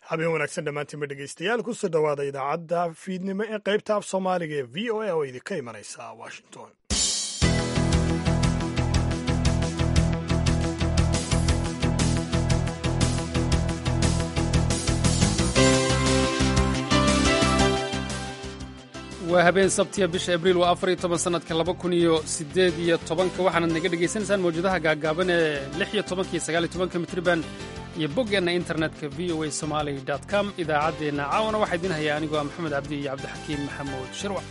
habeen wanaagsan dhammaantiinba dhegaystayaal kusoo dhowaada idaacadda fiidnimo ee qaybta af soomaaliga ee v o a oo idinka imanaysa washington waa habeen sabtiya bisha abriil waa afar iyo toban sannadka laba kun iyo siddeed iyo tobanka waxaanad naga dhegaysanaysaan mawjadaha gaagaaban ee lix iyo tobanka iyo sagaal iyo tobanka mitriban iyo boggeenna internetka v o a somali com idaacaddeenna caawana waxaa idiin hayaa anigoo ah maxamed cabdi iyo cabdixakiim maxamuud shirwac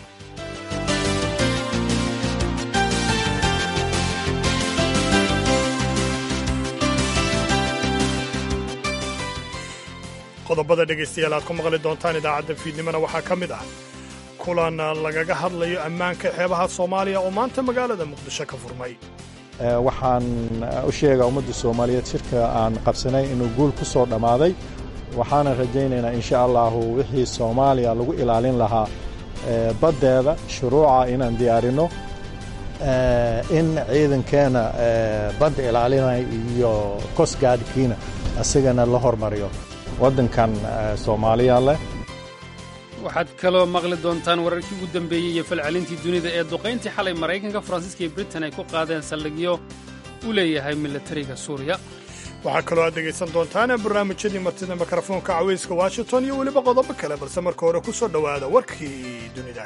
qodobada dhegaystayaal aad ku maqli doontaan idaacadda fiidnimona waxaa ka mid ah kulan lagaga hadlayo ammaanka xeebaha soomaaliya oo maanta magaalada muqdisho ka furmay waxaan u sheegaa ummadda soomaaliyeed shirka aan qabsanay inuu guul ku soo dhammaaday waxaana rajaynaynaa insha allahu wixii soomaaliya lagu ilaalin lahaa baddeeda shuruuca inaan diyaarinno in ciidankeena badda ilaalinaya iyo kosgaadhkiina isagana la hormariyo waddankan soomaaliya leh waxaad kaloo maqli doontaan wararkii ugu dambeeyey iyo falcelintii dunida ee duqayntii xalay maraykanka faransiiska iyo britain ay ku qaadeen saldhigyo u leeyahay milatariga suuriya waxaa kaloo aad dhegaysan doontaan barnaamijyadii martida mikrofoonka cawayska washington iyo weliba qodobo kale balse marka hore ku soo dhowaada warkii dunida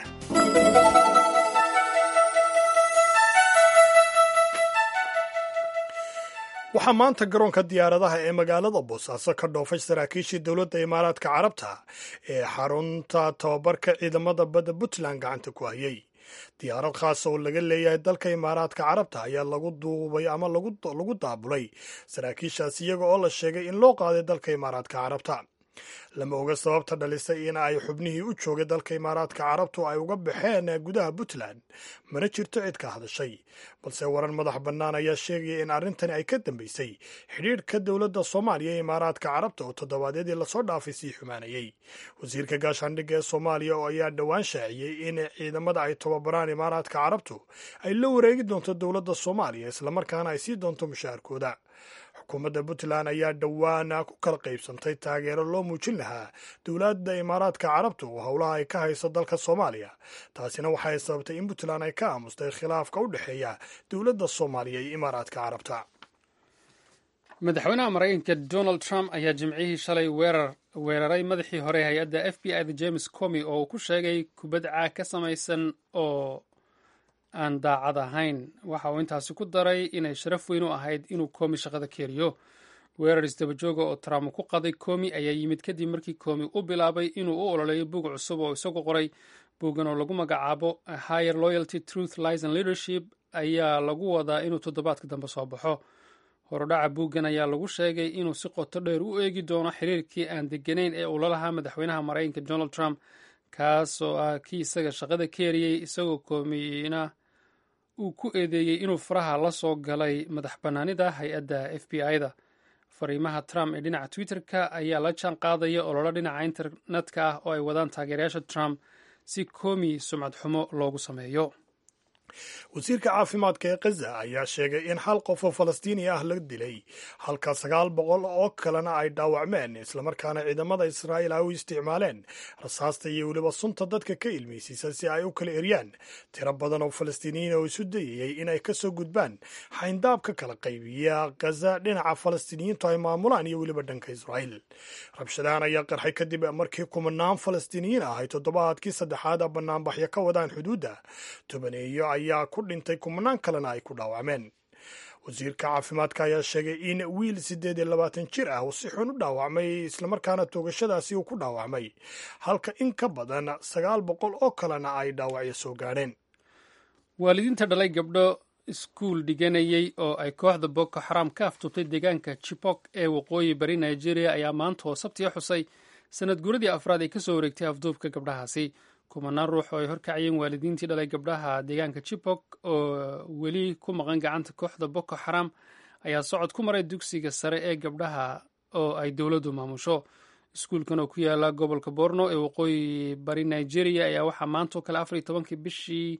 waxaa maanta garoonka diyaaradaha ee magaalada boosaaso ka dhoofay saraakiishii dowladda imaaraadka carabta ee xarunta tababarka ciidamada badda puntland gacanta ku hayay diyaarad khaasa oo laga leeyahay dalka imaaraadka carabta ayaa lagu duubay ama lagu daabulay saraakiishaas iyaga oo la sheegay in loo qaaday dalka imaaraadka carabta lama oga sababta dhalisay in ay xubnihii u joogay dalka imaaraadka carabtu ay uga baxeen gudaha puntland mana jirto cid ka hadashay balse waran madax bannaan ayaa sheegaya in arrintani ay ka dambaysay xidhiidhka dowladda soomaaliya ee imaaraadka carabta oo toddobaadyadii lasoo dhaafay sii xumaanayey wasiirka gaashaandhigga ee soomaaliya oo ayaa dhowaan shaaciyey in ciidamada ay tababaraan imaaraadka carabtu ay la wareegi doonto dowladda soomaaliya islamarkaana ay sii doonto mushaharkooda xukuumadda puntland ayaa dhowaan ku kala qaybsantay taageero loo muujin lahaa dowladda imaaraadka carabta oo howlaha ay ka hayso dalka soomaaliya taasina waxay sababtay in puntland ay ka aamustay khilaafka u dhexeeya dowladda soomaaliya iyo imaaraadka carabta madaxweynaha maraykanka donald trump ayaa jimcihii shalay weerar weeraray madaxii hore hay-adda f b i da james comi oo uu ku sheegay kubadca ka samaysan oo aan daacad ahayn waxa uu intaasi ku daray inay sharaf weyn u ahayd inuu komi shaqada keeriyo weerar isdabajooga oo trump ku qaday komi ayaa yimid kadib markii komi u bilaabay inuu u ololeeyo bug cusub oo isagu qoray buuggan oo lagu magacaabo higher loyalty truth lies and leadership ayaa lagu wadaa inuu toddobaadka dambe soo baxo horudhaca buuggan ayaa lagu sheegay inuu si qoto dheer u eegi doono xiriirkii aan deganayn ee uu la lahaa madaxweynaha maraykanka donald trump kaas oo ah kii isaga shaqada keeriyey isagoo koomiyina uu ku eedeeyey inuu faraha la soo galay madax bannaanida hay-adda f b i-da fariimaha trump ee dhinaca twitter-ka ayaa la jaan qaadaya ololo dhinaca internetka ah oo ay wadaan taageerayaasha trump si koomi sumcad xumo loogu sameeyo wasiirka caafimaadka ee khaza ayaa sheegay in hal qof oo falastiini ah la dilay halka sagaal boqol oo kalena ay dhaawacmeen islamarkaana ciidamada israa'iil ay u isticmaaleen rasaasta iyo weliba sunta dadka ka ilmaysiisa si ay u kala eryaan tiro badan oo falastiiniyiin oo isu dayayay inay ka soo gudbaan xayndaab ka kala qaybiya khaza dhinaca falastiiniyiintu ay maamulaan iyo weliba dhanka israa'iil rabshadahan ayaa qarxay kadib markii kumanaan falastiiniyiin ah ay toddobaadkii saddexaad a banaanbaxyo ka wadaan xuduudda tobaneeyo ayaa ku dhintay kumanaan kalena ay ku dhaawacmeen wasiirka caafimaadka ayaa sheegay in wiil siddeed iyo labaatan jir ah uu si xun u dhaawacmay islamarkaana toogashadaasi uu ku dhaawacmay halka in ka badan sagaal boqol oo kalena ay dhaawacyo soo gaadheen waalidiinta dhalay gabdho iskuul dhiganayey oo ay kooxda boko xaram ka aftubtay deegaanka chibok ee waqooyi bari nigeria ayaa maanta oo sabtiga xusay sanad guuradii afraad ay kasoo wareegtay afduubka gabdhahaasi kumanaan ruux oo ay horkacayeen waalidiintii dhalay gabdhaha deegaanka chibok oo weli ku maqan gacanta kooxda boko xaram ayaa socod ku maray dugsiga sare ee gabdhaha oo ay dowladdu maamusho iskuulkan oo ku yaala gobolka borno ee waqooyi bari nigeria ayaa waxaa maantao kale afar iyo tobankii bishii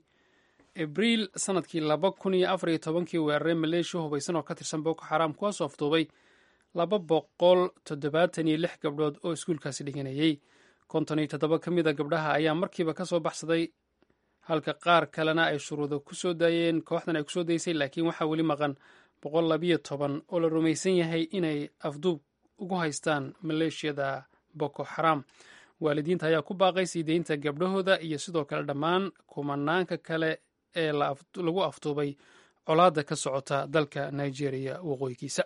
abriil sanadkii laba kun iyo afar iyo tobankii weeraray maleeshiya hubaysan oo ka tirsan boko xaram kuwaasoo afduubay laba boqol toddobaatan iyo lix gabdhood oo iskuulkaasi dhiganayey konton iyo toddoba ka mida gabdhaha ayaa markiiba ka soo baxsaday halka qaar kalena ay shuruudo ku soo daayeen kooxdan ay kusoo daysay laakiin waxaa weli maqan boqol labiyo toban oo la rumaysan yahay inay afduub ugu haystaan maleeshiyada boko xaram waalidiinta ayaa ku baaqay sii deynta gabdhahooda iyo sidoo kale dhammaan kumanaanka kale ee lagu afduubay colaadda ka socota dalka nigeria waqooyigiisa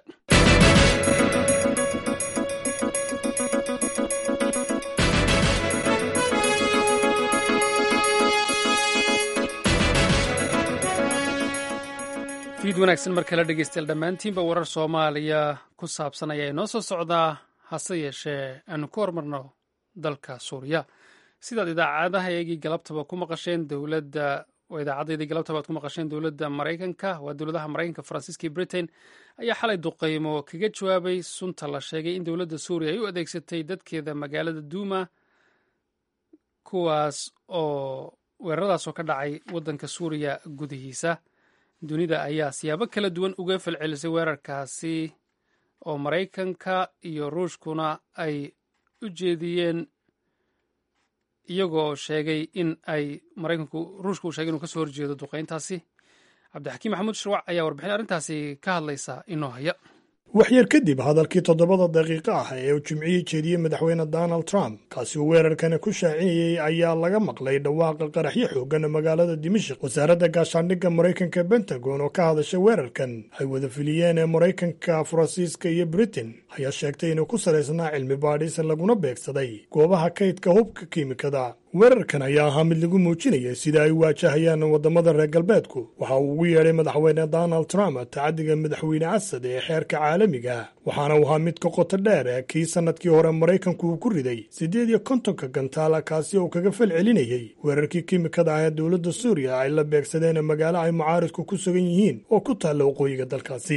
fiid wanaagsan mar kale dhegeystayaal dhammaantiinba warar soomaaliya ku saabsan ayaa inoo soo socdaa hase yeeshee aanu ku hormarno dalka suuriya sidaad idaacadahaygii galabtaba ku maqasheen dowladda idaacaddeedii galabtaba aad ku maqasheen dowladda maraykanka waa dowladaha maraykanka faransiiska iyo britain ayaa xalay duqeymo kaga jawaabay sunta la sheegay in dowladda suuriya ay u adeegsatay dadkeeda magaalada duuma kuwaas oo weeraradaas oo ka dhacay waddanka suuriya gudihiisa dunida ayaa siyaabo kala duwan uga falcelisay weerarkaasi oo maraykanka iyo ruushkuna ay u jeediyeen iyagoo sheegay in ay maraykanku ruushka uu sheegay inuu kasoo horjeedo duqeyntaasi cabdixakiim maxamuud shirwac ayaa warbixin arrintaasi ka hadlaysa inoo haya waxyar kadib hadalkii toddobada daqiiqo ah ee uu jimcihii jeediyey madaxweyne donald trump kaasi uu weerarkani ku shaacinayey ayaa laga maqlay dhawaaqa qaraxyo xoogan magaalada dimashik wasaaradda gaashaandhigga maraykanka bentagon oo ka hadashay weerarkan ay wada filiyeen ee maraykanka faransiiska iyo britain ayaa sheegtay inuu ku salaysnaa cilmi baadhis laguna beegsaday goobaha kaydka hubka kiimikada weerarkan ayaa ahaa mid lagu muujinaya sida ay waajahayaan waddamada reer galbeedku waxa uu ugu yeedhay madaxweyne donald trump tacaddiga madaxweyne asad ee xeerka caalamiga waxaana uu ahaa mid ka qoto dheer kii sannadkii hore maraykanku uu ku riday siddeed iyo kontonka gantaala kaasi oo kaga fal celinayay weerarkii kiimikada ah ee dowladda suuriya ay la beegsadeen magaalo ay mucaaridku ku sugan yihiin oo ku taalla waqooyiga dalkaasi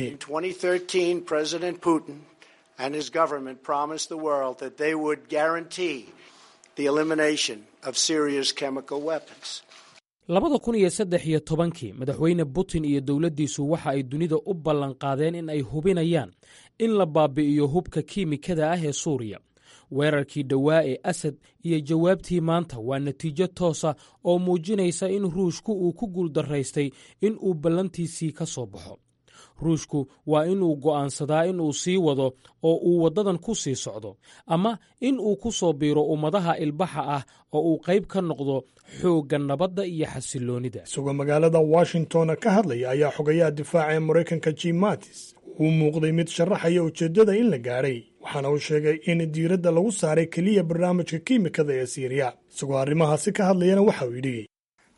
labada kun iyo saddex iyo tobankii madaxweyne putin iyo dowladdiisu waxa ay dunida u ballanqaadeen in ay hubinayaan in la baabi'iyo hubka kiimikada ah ee suuriya weerarkii dhowaa ee asad iyo jawaabtii maanta waa natiijo toosa oo muujinaysa in ruushku uu ku guuldaraystay in uu ballantiisii ka soo baxo ruushku waa inuu go'aansadaa in uu sii wado oo uu waddadan ku sii socdo ama in uu ku soo biiro ummadaha ilbaxa ah oo uu qayb ka noqdo xoogga nabadda iyo xasiloonnida isagoo magaalada washington ka hadlaya ayaa xogayaha difaaca ee maraykanka jim mattis uu muuqday mid sharaxaya ujeeddada in la gaadhay waxaana uu sheegay in diiradda lagu saaray keliya barnaamijka kiimikada ee siiriya isagoo arrimahaasi ka hadlayana waxa uu yidhi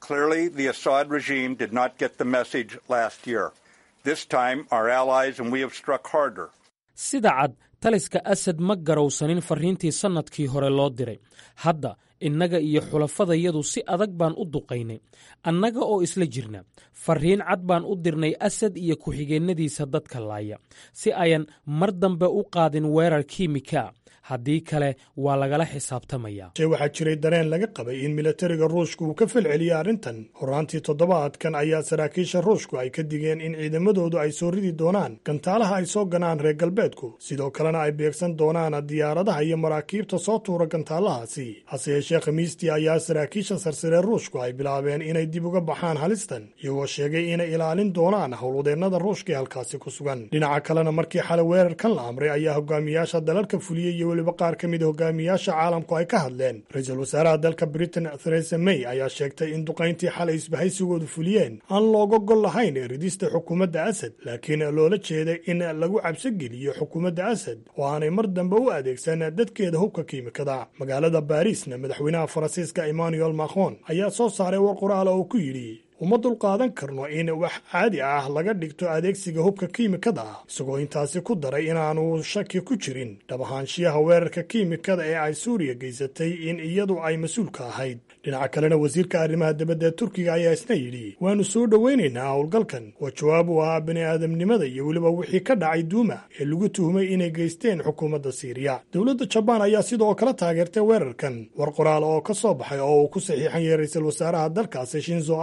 sida cad taliska asad ma garowsanin farriintii sannadkii hore loo diray hadda innaga iyo xulafadayadu si adag baan u duqaynay annaga oo isla jirna farriin cad baan u dirnay asad iyo ku-xigeennadiisa dadka laaya si ayan mar dambe u qaadin weerar kiimika haddii kale waa lagala xisaabtamaya waxaa jiray dareen laga qabay in milatariga ruushku uu ka falceliyey arrintan horaantii toddobaadkan ayaa saraakiisha ruushku ay ka digeen in ciidamadoodu ay soo ridi doonaan gantaalaha ay soo ganaan reer galbeedku sidoo kalena ay beegsan doonaan diyaaradaha iyo maraakiibta soo tuura gantaalahaasi hase yeeshee khamiistii ayaa saraakiisha sarsaree ruushku ay bilaabeen inay dib uga baxaan halistan iyagoo sheegay inay ilaalin doonaan howlwadeennada ruushka ee halkaasi ku sugan dhinaca kalena markii xalay weerarkan la amray ayaa hogaamiyaasha dalalka fuliyey iyo weliba qaar ka mid a hogaamiyaasha caalamku ay ka hadleen ra-iisul wasaaraha dalka britain theresa may ayaa sheegtay in duqayntii xalay isbahaysigoodu fuliyeen aan looga gol lahayn ridista xukuumadda asad laakiin loola jeeday in lagu cabsogeliyo xukuumadda asad oo aanay mar dambe u adeegsan dadkeeda hubka kiimikada magaalada baariisna madaxweynaha faransiiska emmanuel macron ayaa soo saaray war qoraala oo ku yidhi uma dulqaadan karno in wax caadi ah laga dhigto adeegsiga hubka kiimikada ah isagoo intaasi ku daray inaanu shaki ku jirin dhabahaanshiyaha weerarka kiimikada ee ay suuriya geysatay in iyadu ay mas-uulka ahayd dhinaca kalena wasiirka arrimaha dibadda ee turkiga ayaa isna yidhi waannu soo dhowaynaynaa howlgalkan waa jawaab u ahaa bini aadamnimada iyo weliba wixii ka dhacay duuma ee lagu tuhumay inay geysteen xukuumadda siiriya dowladda jabaan ayaa sidoo kale taageertay weerarkan war qoraal oo ka soo baxay oo uu ku saxiixan yahay ra-iisul wasaaraha dalkaasi shinzo abe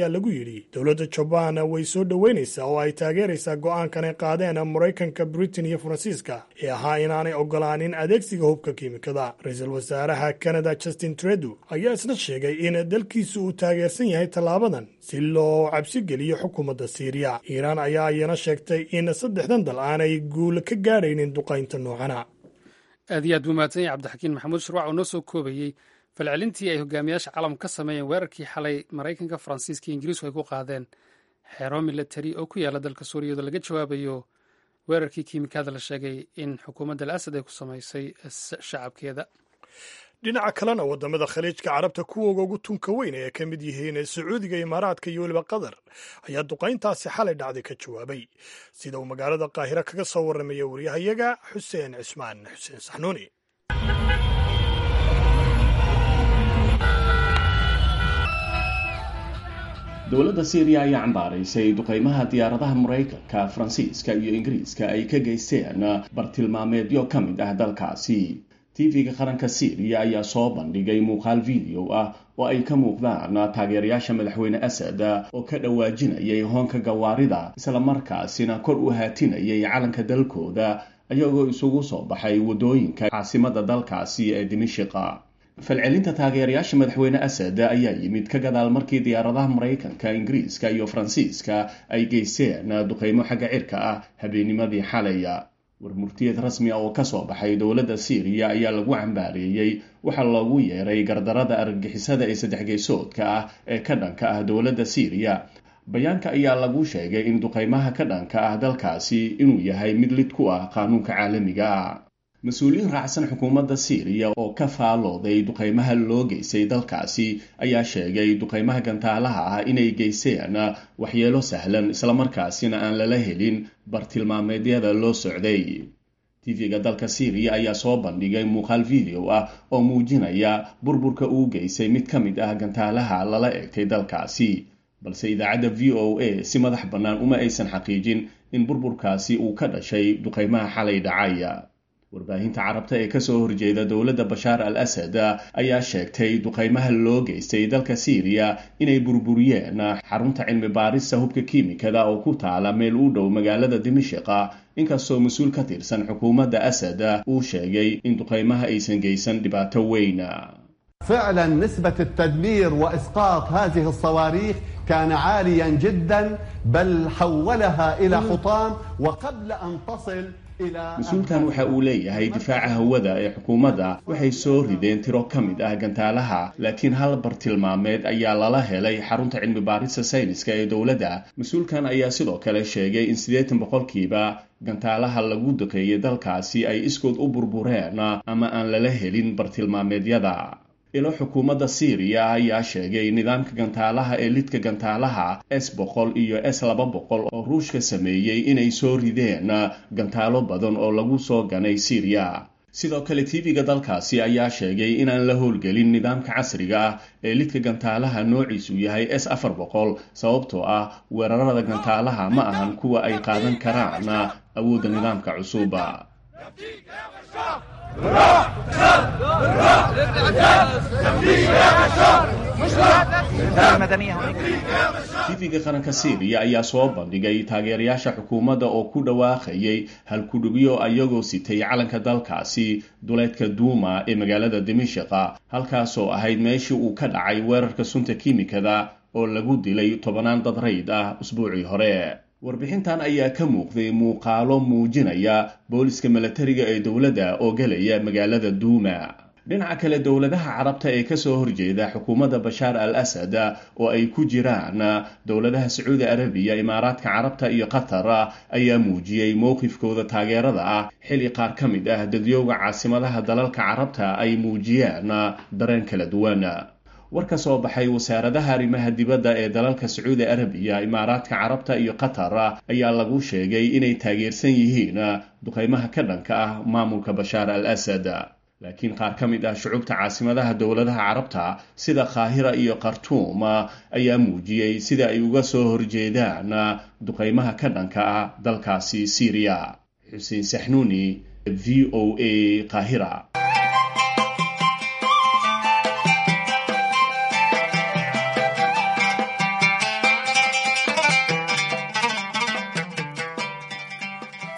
ayaa lagu yidhi dowladda jabaan way soo dhoweynaysaa oo ay taageeraysaa go'aankan ay qaadeen maraykanka britain iyo faransiiska ee ahaa inaanay ogolaanin adeegsiga hubka kiimikada ra-iisul wasaaraha kanada justin trudeau ayaa isna sheegay in dalkiisu uu taageersan yahay tallaabadan si loo cabsi geliyo xukuumadda siiriya iiraan ayaa iyana sheegtay in saddexdan dal aanay guul ka gaadhaynin duqaynta noocana aad iyo aad buu mahadsan yahay cabdixakiin maxamuud shirwac oo noo soo koobayey falcelintii ay hogaamiyaasha caalamku ka sameeyeen weerarkii xalay maraykanka faransiiska iyo ingiriisku ay ku qaadeen xero milatari oo ku yaala dalka suuriya iyadoo laga jawaabayo weerarkii kiimikada la sheegay in xukuumadda al asad ay ku samaysay shacabkeeda dhinaca kalena wadamada khaliijka carabta kuwooga ugu tunka weyn ee ka mid yihiin sacuudiga imaaraadka iyo weliba qatar ayaa duqayntaasi xalay dhacday ka jawaabay sida uu magaalada qaahiro kaga soo warramaya waryahayaga xuseen cismaan xuseen saxnuuni dowladda syriya ayaa cambaaraysay duqaymaha diyaaradaha maraykanka faransiiska iyo ingiriiska ay ka geysteen bartilmaameedyo ka mid ah dalkaasi tv-ga qaranka syriya ayaa soo bandhigay muuqaal video ah oo ay ka muuqdaan taageerayaasha madaxweyne asad oo ka dhawaajinayay hoonka gawaarida islamarkaasina kor u haatinayay calanka dalkooda ayagoo isugu soo baxay waddooyinka caasimada dalkaasi ee dimishiqa falcelinta taageerayaasha madaxweyne asad ayaa yimid ka gadaal markii diyaaradaha maraykanka ingiriiska iyo faransiiska ay geysteen duqaymo xagga cirka ah habeennimadii xalaya warmurtiyeed rasmi ah oo kasoo baxay dowladda syriya ayaa lagu cambaareeyey waxaa loogu yeeray gardarada argagixisada ee saddex geysoodka ah ee ka dhanka ah dowladda syriya bayaanka ayaa lagu sheegay in duqaymaha ka dhanka ah dalkaasi inuu yahay mid lid ku ah qaanuunka caalamiga ah mas-uuliyiin raacsan xukuumadda syriya oo ka faalooday duqaymaha loo geystay dalkaasi ayaa sheegay duqaymaha gantaalaha ah inay geysteen waxyeelo sahlan islamarkaasina aan lala helin bartilmaameedyada loo socday tv-ga dalka syriya ayaa soo bandhigay muuqaal video ah oo muujinaya burburka uu geystay mid ka mid ah gantaalaha lala egtay dalkaasi balse idaacadda v o a si madax bannaan uma aysan xaqiijin in burburkaasi uu ka dhashay duqaymaha xalay dhacaya warbaahinta carabta ee kasoo horjeeda dowladda bashaar al asad ayaa sheegtay duqaymaha loo geystay dalka syriya inay burburiyeen xarunta cilmi baarista hubka kiimikada oo ku taala meel u dhow magaalada dimishiqa inkastoo mas-uul ka tirsan xukuumadda asad uu sheegay in duqaymaha aysan geysan dhibaato weyn فعلا نسبة التدمير وإسقاط هذه الصواريخ كان عاليا جدا بل حولها إلى حطام وقبل أن تصل mas-uulkan waxa uu leeyahay difaaca hawada ee xukuumadda waxay soo rideen tiro ka mid ah gantaalaha laakiin hal bartilmaameed ayaa lala helay xarunta cilmi baarista sayniska ee dowladda mas-uulkan ayaa sidoo kale sheegay in siddeetan boqolkiiba gantaalaha lagu duqeeyay dalkaasi ay iskood u burbureen ama aan lala helin bartilmaameedyada ilo xukuumadda syriya ayaa sheegay nidaamka gantaalaha ee lidka gantaalaha s boqol iyo s laba boqol oo ruushka sameeyey inay soo rideen gantaalo badan oo lagu soo ganay syriya sidoo kale tv-ga dalkaasi ayaa sheegay inaan la howlgelin nidaamka casriga ah ee lidka gantaalaha noociisu yahay s afar boqol sababtoo ah weerarada gantaalaha ma ahan kuwa ay qaadan karaan awoodda nidaamka cusuba tv-ga qaranka syriya ayaa soo bandhigay taageerayaasha xukuumadda oo ku dhawaaqayay halkudhigyo ayagoo sitay calanka dalkaasi duleedka duuma ee magaalada dimishiqa halkaasoo ahayd meeshii uu ka dhacay weerarka sunta kiimikada oo lagu dilay tobanaan dad rayd ah usbuucii hore warbixintan ayaa ka muuqday muuqaalo muujinaya booliska milatariga ee dowladda oo gelaya magaalada duuma dhinaca kale dowladaha carabta ee kasoo horjeeda xukuumadda bashaar al asad oo ay ku jiraan dowladaha sacuudi arabiya imaaraadka carabta iyo qatar ayaa muujiyey mowqifkooda taageerada ah xili qaar ka mid ah dadyooga caasimadaha dalalka carabta ay muujiyeen dareen kala duwan war ka soo baxay wasaaradaha arrimaha dibadda ee dalalka sacuudi arabiya imaaraadka carabta iyo qatar ayaa lagu sheegay inay taageersan yihiin duqaymaha ka dhanka ah maamulka bashaar al asad laakiin qaar ka mid ah shucubta caasimadaha dowladaha carabta sida kaahira iyo khartuum ayaa muujiyey sida ay uga soo horjeedaan duqaymaha ka dhanka ah dalkaasi syriya xuseen saxnuuni v o a qaahira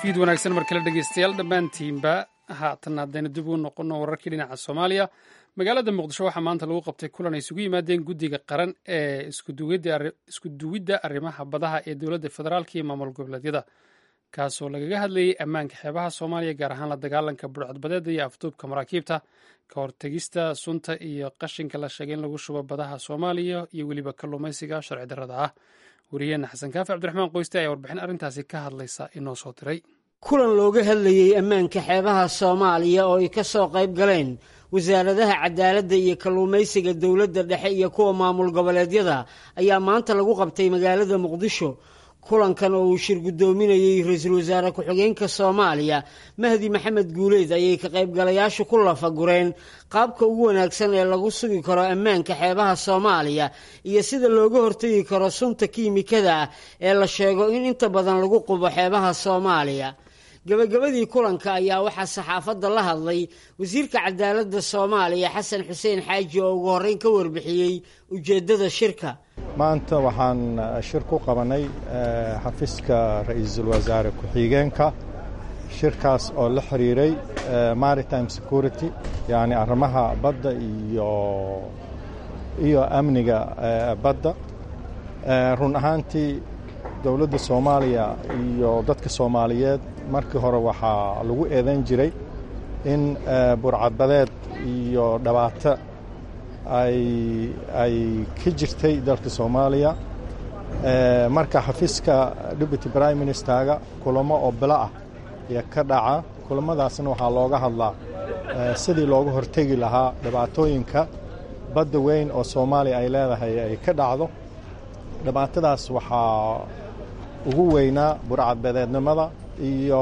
fiid wanaagsan mar kale dhegeystayaal dhammaantiinba haatan haddaynu dib ugu noqonno wararkii dhinaca soomaaliya magaalada muqdisho waxaa maanta lagu qabtay kulan ay isugu yimaadeen guddiga qaran ee isku duwidda arrimaha badaha ee dowladda federaalk iyo maamul goboleedyada kaasoo lagaga hadlayay ammaanka xeebaha soomaaliya gaar ahaan la dagaalanka burcadbadeeda iyo afduubka maraakiibta ka hortegista sunta iyo qashinka la sheegay in lagu shubo badaha soomaaliya iyo weliba kalluumaysiga sharci darrada ah wariyeena xasan kaafi cabdiraxmaan qoyste ayaa warbixin arrintaasi ka hadlaysa inoo soo diray kulan looga hadlayey ammaanka xeebaha soomaaliya oo ay ka soo qayb galeen wasaaradaha cadaaladda iyo kalluumaysiga dowladda dhexe iyo kuwa maamul goboleedyada ayaa maanta lagu qabtay magaalada muqdisho kulankan oo uu shir guddoominayey ra-iisul wasaare ku-xigeenka soomaaliya mahdi maxamed guuleed ayay ka qaybgalayaashu ku lafagureen qaabka ugu wanaagsan ee lagu sugi karo ammaanka xeebaha soomaaliya iyo sida looga hortegi karo sunta kiimikada ah ee la sheego in inta badan lagu qubo xeebaha soomaaliya gabagabadii kulanka ayaa waxaa saxaafadda la hadlay wasiirka cadaaladda soomaaliya xasan xuseen xaaji oo ugu horreyn ka warbixiyey ujeeddada shirka maanta waxaan shir ku qabanay xafiiska ra-iisul wasaare ku-xigeenka shirkaas oo la xiriiray maritime security yacni arrimaha badda iyo iyo amniga badda run ahaantii dowladda soomaaliya iyo dadka soomaaliyeed markii hore waxaa lagu eedan jiray in burcadbadeed iyo dhibaato ay ay ka jirtay dalka soomaaliya marka xafiiska deputy prime ministerga kulamo oo bilo ah iyo ka dhaca kulamadaasna waxaa looga hadlaa sidii looga hortegi lahaa dhibaatooyinka badda weyn oo soomaaliya ay leedahay ay ka dhacdo dhibaatadaas waxaa ugu weynaa burcadbadeednimada iyo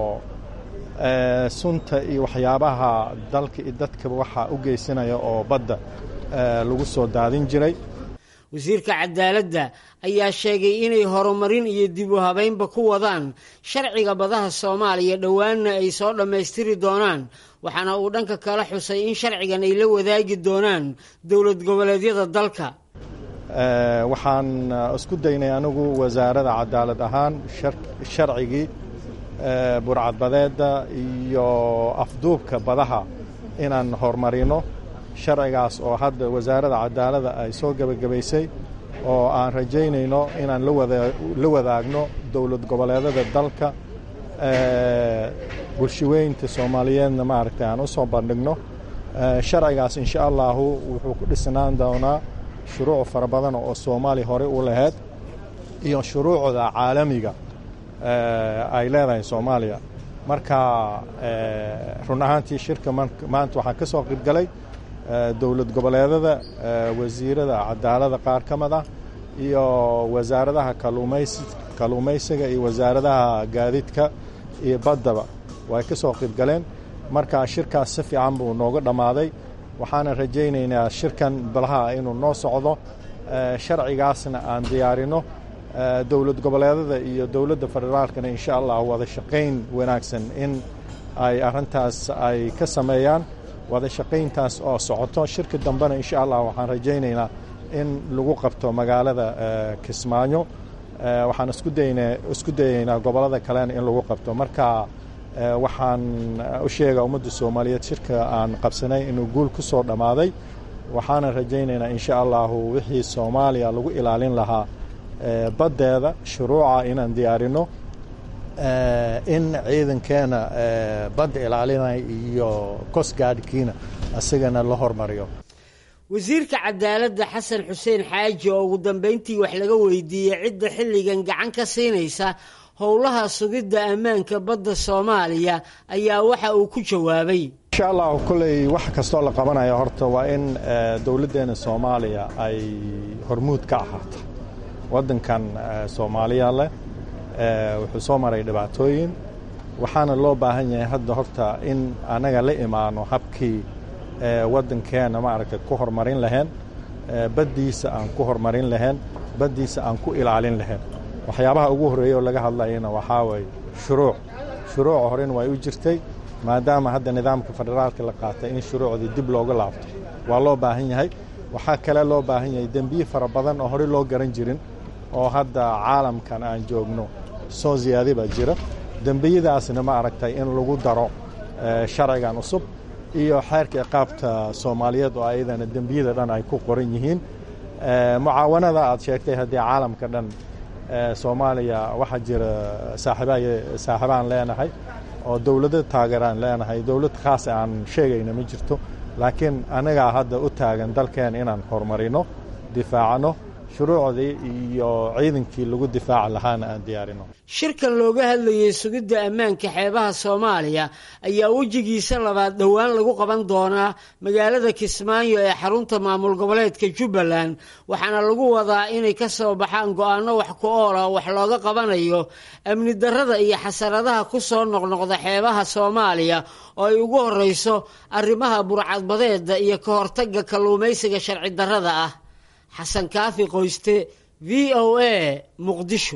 sunta iyo waxyaabaha dalka iyo dadkaba waxaa u geysanaya oo badda lagu soo daadin jiray wasiirka cadaaladda ayaa sheegay inay horumarin iyo dib u habeynba ku wadaan sharciga badaha soomaaliya dhowaanna ay soo dhammaystiri doonaan waxaana uu dhanka kala xusay in sharcigan ay la wadaagi doonaan dowlad goboleedyada dalka waxaan isku daynay anigu wasaarada cadaalad ahaan sharcigii burcadbadeedda iyo afduubka badaha inaan horumarino sharcigaas oo hadda wasaaradda cadaaladda ay soo gebagabaysay oo aan rajaynayno inaan la wadaagno dowlad goboleedada dalka bulshaweynta soomaaliyeedna maaragtay aan u soo bandhigno sharcigaas insha allahu wuxuu ku dhisnaan doonaa shuruuc fara badan oo soomaaliya horey u lahayd iyo shuruucda caalamiga ay leedahay soomaaliya marka run ahaantii shirka maanta waxaan ka soo qaybgalay dowlad goboleedada wasiirada cadaalada qaar ka mid ah iyo wasaaradaha kalluumaysiga iyo wasaaradaha gaadiidka iyo baddaba way ka soo qaybgaleen marka shirkaas si fiican buu nooga dhammaaday waxaana rajaynaynaa shirkan balaha inuu noo socdo sharcigaasna aan diyaarino dowlad goboleedada iyo dowladda federaalkana insha allah wada shaqayn wanaagsan in ay arrintaas ay ka sameeyaan wada shaqayntaas oo socoto shirka dambena insha allah waxaan rajaynaynaa in lagu qabto magaalada kismaayo waxaan isku dayaynaa gobollada kalena in lagu qabto marka waxaan u sheegaa ummadda soomaaliyeed shirka aan qabsanay inuu guul ku soo dhammaaday waxaana rajaynaynaa insha allahu wixii soomaaliya lagu ilaalin lahaa baddeeda shuruuca inaan diyaarino in ciidankeena badda ilaalinaya iyo kosgaadhkiina isagana la hormariyo wasiirka cadaaladda xasan xuseen xaaji oo ugu dambayntii wax laga weydiiyey cidda xilligan gacan ka siinaysa howlaha sugidda ammaanka badda soomaaliya ayaa waxa uu ku jawaabay insha allahu kolley wax kastoo la qabanayo horta waa in dowladdeena soomaaliya ay hormuud ka ahaato waddankan soomaaliya leh wuxuu soo maray dhibaatooyin waxaana loo baahan yahay hadda horta in annaga la imaano habkii waddankeena maaragtay ku horumarin lahayn baddiisa aan ku horumarin lahayn baddiisa aan ku ilaalin lahayn waxyaabaha ugu horreeya oo laga hadlayana waxaa waye shuruuc shuruuca horena way u jirtay maadaama hadda nidaamka federaalka la qaatay in shuruucdii dib looga laabto waa loo baahan yahay waxaa kale loo baahan yahay dembiye fara badan oo horey loo garan jirin oo hadda caalamkan aan joogno soo ziyaadi baa jira dembiyadaasna ma aragtay in lagu daro sharcigan cusub iyo xeerka iqaabta soomaaliyeed oo ayadana dembiyada dhan ay ku qoran yihiin mucaawanada aad sheegtay haddii caalamka dhan soomaaliya waxaa jira saaxiibaan leenahay oo dowlado taageeraan leenahay dowlad khaas aan sheegayna ma jirto laakiin annagaa hadda u taagan dalkeen inaan horumarino difaacno shuruucdii iyo ciidankii lagu difaaci lahaana aan diyaarino shirkan looga hadlayey sugidda ammaanka xeebaha soomaaliya ayaa wejigiisa labaad dhowaan lagu qaban doonaa magaalada kismaayo ee xarunta maamul goboleedka jubbaland waxaana lagu wadaa inay ka soo baxaan go-aanno wax ku oola wax looga qabanayo amni darrada iyo xasaradaha ku soo noqnoqda xeebaha soomaaliya oo ay ugu horreyso arrimaha burcadbadeeda iyo ka hortagga kalluumaysiga sharci darrada ah xasan kaafi qoyste v o a muqdisho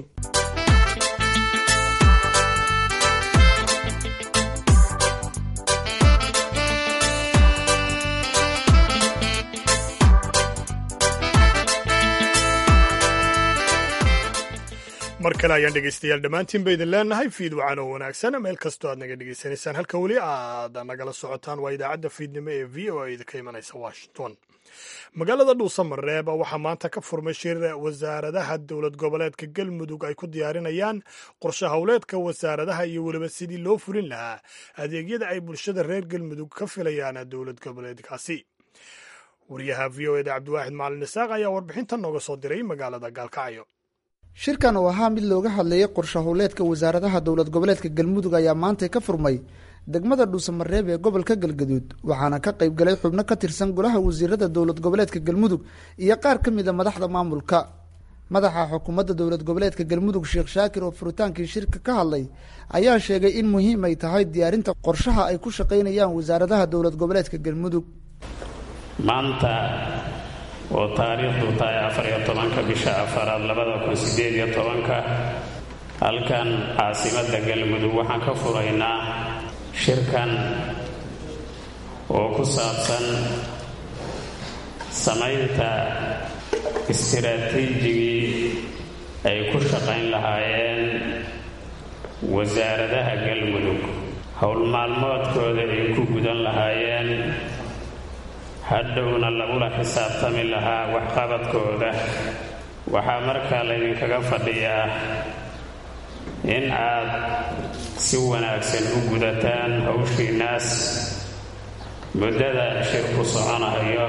mar kale ayaan dhegaystayaal dhammaantiin ba idin leenahay fiid wacan oo wanaagsan meel kastoo aad naga dhegaysanaysaan halka weli aad nagala socotaan waa idaacadda fiidnimo ee v o a idinka imanaysa washington magaalada dhuusamareeb waxaa maanta ka furmay shir wasaaradaha dowlad goboleedka galmudug ay ku diyaarinayaan qorshe howleedka wasaaradaha iyo weliba sidii loo fulin lahaa adeegyada ay bulshada reer galmudug ka filayaan dowlad goboleedkaasi wariyaha v o eda cabdiwaaxid macalin isaaq ayaa warbixintan nooga soo diray magaalada gaalkacyo shirkan oo ahaa mid looga hadlayay qorshe howleedka wasaaradaha dowlad goboleedka galmudug ayaa maanta ka furmay degmada dhuusamareeb ee gobolka galgaduud waxaana ka qayb galay xubno ka tirsan golaha wasiirada dowlad goboleedka galmudug iyo qaar ka mid a madaxda maamulka madaxa xukuumadda dowlad goboleedka galmudug sheekh shaakir oo furitaankii shirka ka hadlay ayaa sheegay in muhiim ay tahay diyaarinta qorshaha ay ku shaqaynayaan wasaaradaha dowlad goboleedka galmudug maanta oo taariikhdu tahay afariyo tobanka bisha afaraad labada kun sideed iyo tobanka halkan caasimadda galmudug waxaan ka furaynaa shirkan oo ku saabsan samaynta istiraatiijigii ay ku shaqayn lahaayeen wasaaradaha galmudug howlmaalmoodkooda ay ku gudan lahaayeen hadhowna lagula xisaabtami lahaa waxqabadkooda waxaa markaa laydinkaga fadhiyaa in aad si wanaagsan u gudataan hawshiinnaas muddada shirku soconayo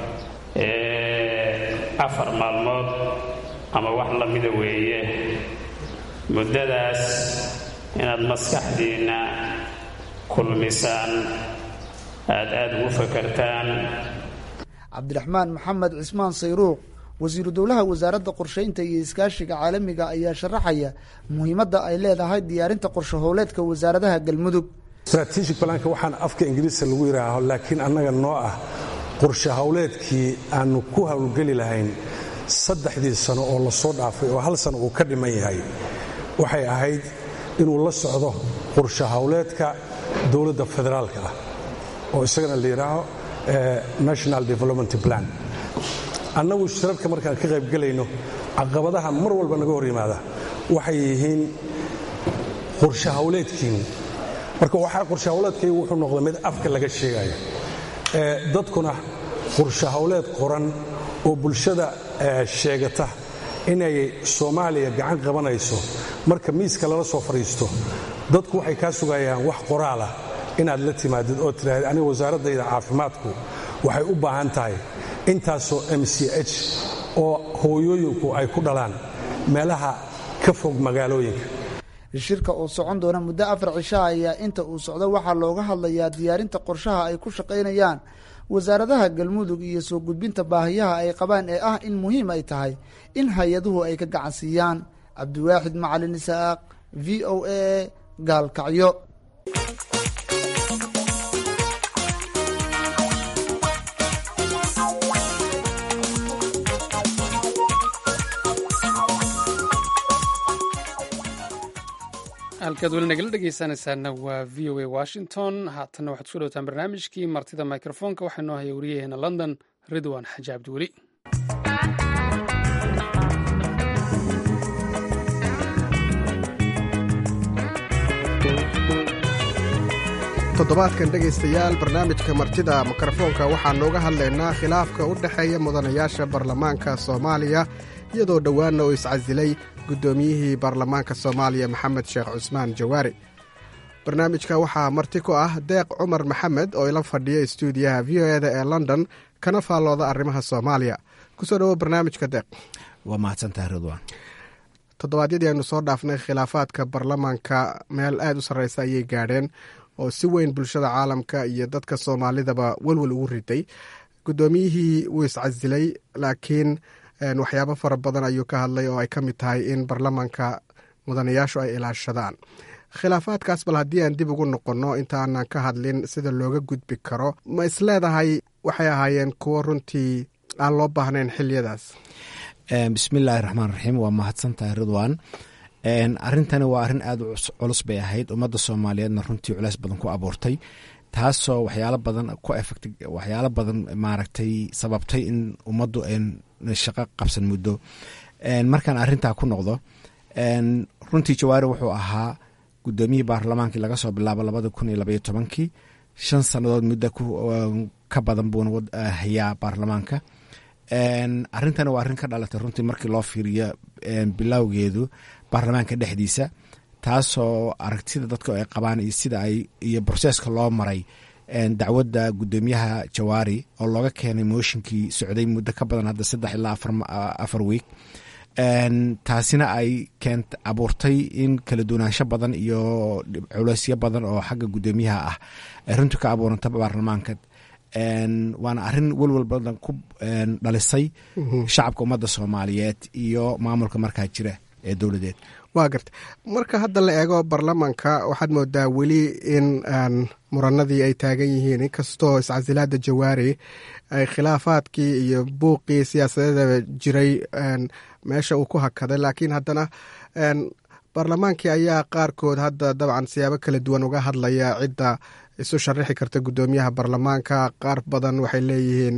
ee afar maalmood ama wax la mida weeye muddadaas inaad maskaxdiinna kulmisaan aad aada ugu fakartaan cabdiraxmaan maxamed cismaan sayruuq wasiiru dowlaha wasaaradda qorsheynta iyo iskaashiga caalamiga ayaa sharaxaya muhiimadda ay leedahay diyaarinta qorshe howleedka wasaaradaha galmudug strategic balanka waxaan afka ingiriiska lagu yidhaaho laakiin annaga noo ah qorshe howleedkii aanu ku howlgeli lahayn saddexdii sano oo la soo dhaafay oo hal sano uu ka dhiman yahay waxay ahayd inuu la socdo qorshe howleedka dowladda federaalka ah oo isagana la yidhaaho national development plan annagu shirarka markaan ka qaybgelayno caqabadaha mar walba naga hor yimaada waxay yihiin qorshe howleedkiinni marka waxaa qorshe howleedkaygu wuxuu noqday mid afka laga sheegayo dadkuna qorshe howleed qoran oo bulshada sheegata inay soomaaliya gacan qabanayso marka miiska lala soo fadhiisto dadku waxay kaa sugayaan wax qoraalah inaad la timaadid oo tiraahid aniga wasaaraddayda caafimaadku waxay u baahan tahay intaasoo m c h oo hooyooyinku ay ku dhalaan meelaha ka fog magaalooyinka shirka oo socon doona muddo afar cishaa ayaa inta uu socdo waxaa looga hadlayaa diyaarinta qorshaha ay ku shaqaynayaan wasaaradaha galmudug iyo soo gudbinta baahiyaha ay qabaan ee ah in muhiim ay tahay in hay-aduhu ay ka gacansiiyaan cabdiwaaxid macalin isaaq v o a gaalkacyo halkaad weli nagala dhegeysanaysaana waa v o a washington haatanna waxaad kusoo dhowtaan barnaamijkii martida mikrofoonka waxaa noo haya wariyaheena london ridwan xaji cabdiweli toddobaadkan dhegaystayaal barnaamijka martida mikrofoonka waxaan nooga hadlaynaa khilaafka u dhexeeya mudanayaasha baarlamaanka soomaaliya iyadoo dhowaanna uu iscasilay guddoomiyihii baarlamaanka soomaaliya maxamed sheekh cusmaan jawaari barnaamijka waxaa marti ku ah deeq cumar maxamed oo ila fadhiya istuudiyaha v o eda ee london kana faallooda arrimaha soomaaliya kusoo dhawo barnaamijka deeq waa mahadsantahay ridwan toddobaadyadii aynu soo dhaafnay khilaafaadka baarlamaanka meel aada u sarreysa ayay gaadheen oo si weyn bulshada caalamka iyo dadka soomaalidaba welwel ugu riday guddoomiyihii wuu iscasilay laakiin waxyaabo fara badan ayuu ka hadlay oo ay ka mid tahay in baarlamaanka mudanayaashu ay ilaashadaan khilaafaadkaas bal haddii aan dib ugu noqonno intaanan ka hadlin sida looga gudbi karo ma isleedahay waxay ahaayeen kuwo runtii aan loo baahnayn xiliyadaas bismillaahi raxmaan raxiim waa mahadsantahay ridwan arrintani waa arrin aada u culus bay ahayd ummadda soomaaliyeedna runtii culeys badan ku abuurtay taasoo waxyaalo badan ku efect waxyaalo badan maaragtay sababtay in ummaddu shaqo qabsan muddo markaan arrintaa ku noqdo runtii jawaari wuxuu ahaa guddoomiyihii baarlamaankii laga soo bilaabo labada kun iyo labaiyo tobankii shan sannadood muddo ka badan buuna hayaa baarlamaanka arrintani waa arrin ka dhalatay runtii markii loo fiiriyo bilowgeedu baarlamaanka dhexdiisa taasoo aragtida dadka ay qabaan iyo sida ay iyo broseska loo maray dacwadda guddoomiyaha jawaari oo looga keenay mooshinkii socday muddo ka badan hadda saddex ilaa afar wiig taasina ay keent abuurtay in kala duwanaansho badan iyo culeysyo badan oo xagga guddoomiyaha ah ay runtii ka abuuranta baarlamaanka waana arrin welwel badan ku dhalisay shacabka ummadda soomaaliyeed iyo maamulka markaa jira ee dowladeed waa garta marka hadda la eego baarlamaanka waxaad moodaa weli in muranadii ay taagan yihiin inkastoo iscasilaada jawaari ay khilaafaadkii iyo buuqii siyaasadeeda jiray meesha uu ku hakaday laakiin haddana baarlamaankii ayaa qaarkood hadda dabcan siyaabo kala duwan uga hadlaya cidda isu sharaxi karta guddoomiyaha baarlamaanka qaar badan waxay leeyihiin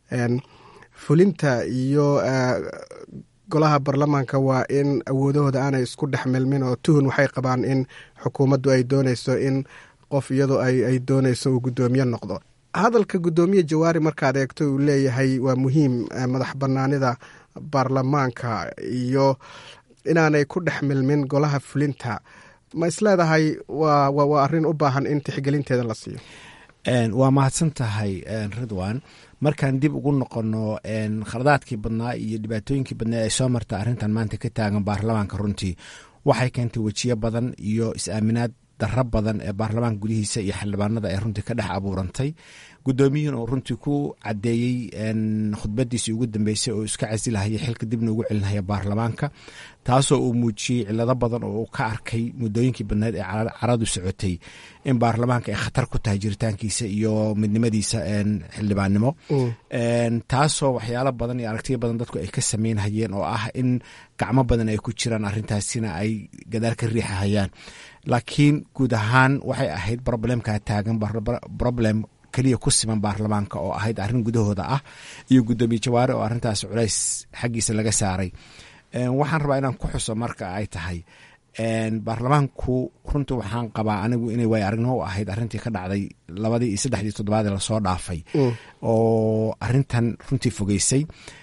fulinta iyo golaha baarlamaanka waa in awoodahooda aanay isku dhex milmin oo tuhun waxay qabaan in xukuumaddu ay dooneyso in qof iyadu ay dooneyso uu guddoomiye noqdo hadalka guddoomiye jawaari markaad eegto uu leeyahay waa muhiim madax banaanida baarlamaanka iyo inaanay ku dhex milmin golaha fulinta ma isleedahay waa arrin u baahan in tixgelinteeda la siiyo waa mahadsan tahay ridwan markaan dib ugu noqono khaladaadkii badnaa iyo dhibaatooyinkii badnaa ay soo marta arrintan maanta ka taagan baarlamaanka runtii waxay keentay wejiyo badan iyo is-aaminaad darro badan ee baarlamaanka gudihiisa iyo xildhibaanada ay runtii ka dhex abuurantay guddoomiyihin oo runtii ku caddeeyey khudbadiisii ugu dambeysay oo iska casilahaya xilka dibna ugu celinaya baarlamaanka taasoo uu muujiyey cilado badan oo uu ka arkay muddooyinkii badneed ee caradu socotay in baarlamaanka ay khatar ku tahay jiritaankiisa iyo midnimadiisa xildhibaannimo taasoo waxyaalo badan iyo aragtiyo badan dadku ay ka sameynhayeen oo ah in gacmo badan ay ku jiraan arrintaasina ay gadaal ka riixahayaan laakiin guud ahaan waxay ahayd problemkaa taagan problem keliya ku siman baarlamaanka oo ahayd arrin gudahooda ah iyo guddoomiye jawaare oo arrintaas culays xaggiisa laga saaray waxaan rabaa inaan ku xuso marka ay tahay baarlamaanku runtii waxaan qabaa anigu inay waay aragnimo u ahayd arrintii ka dhacday labadii iyo saddexdii toddobaadee lasoo dhaafay oo arrintan runtii fogeysay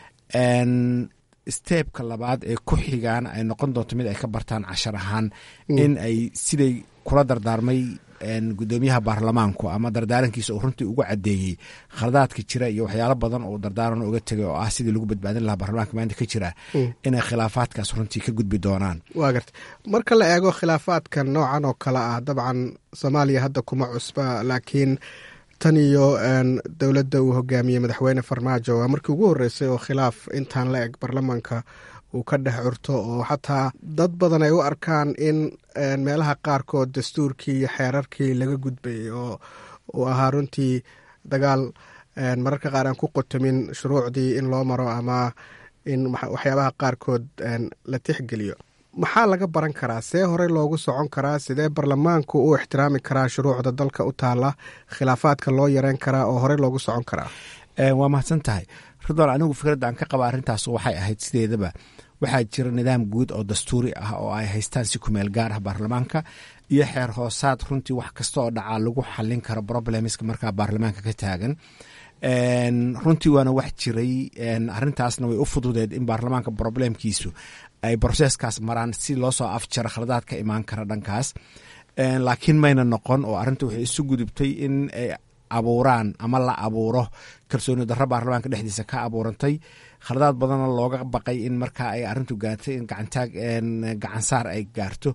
steebka labaad ee ku xigaan ay noqon doonto mid ay ka bartaan cashar ahaan in ay siday kula dardaarmay guddoomiyaha baarlamaanku ama dardaarankiisa uu runtii ugu caddeeyey khaladaadka jira iyo waxyaalo badan oo dardaaran uga tegay oo ah sidii lagu badbaadin lahaa baarlamaanka maanta ka jira inay khilaafaadkaas runtii ka gudbi doonaan waa garta marka la eego khilaafaadkan noocan oo kale ah dabcan soomaaliya hadda kuma cusba laakiin tan iyo dowladda uu hogaamiyey madaxweyne farmaajo waa markii ugu horreysay oo khilaaf intaan la eg baarlamaanka uu ka dhex curto oo xataa dad badan ay u arkaan in meelaha qaarkood dastuurkii iyo xeerarkii laga gudbayay oo uu ahaa runtii dagaal mararka qaar aan ku qotomin shuruucdii in loo maro ama in waxyaabaha qaarkood la tixgeliyo maxaa laga baran karaa see horey loogu socon karaa sidee baarlamaanku u ixtiraami karaa shuruucda dalka u taala khilaafaadka loo yareyn karaa oo horey loogu socon karaa waa mahadsan tahay ridwan anigu fikradda aan ka qaba arrintaas waxay ahayd sideedaba waxaa jira nidaam guud oo dastuuri ah oo ay haystaan si kumeel gaar ah baarlamaanka iyo xeer hoosaad runtii wax kasta oo dhacaa lagu xalin karo problemska markaa baarlamaanka ka taagan runtii waana wax jiray arintaasna way u fududeed in baarlamaanka problemkiisu ay broseskaas maraan si loo soo afjaro khaladaad ka imaan kara dhankaas laakiin mayna noqon oo arinta waxay isu gudubtay in ay abuuraan ama la abuuro kalsooni darro baarlamaanka dhexdiisa ka abuurantay khaladaad badanna looga baqay in markaa ay arintu gaartay in gacantaag gacansaar ay gaarto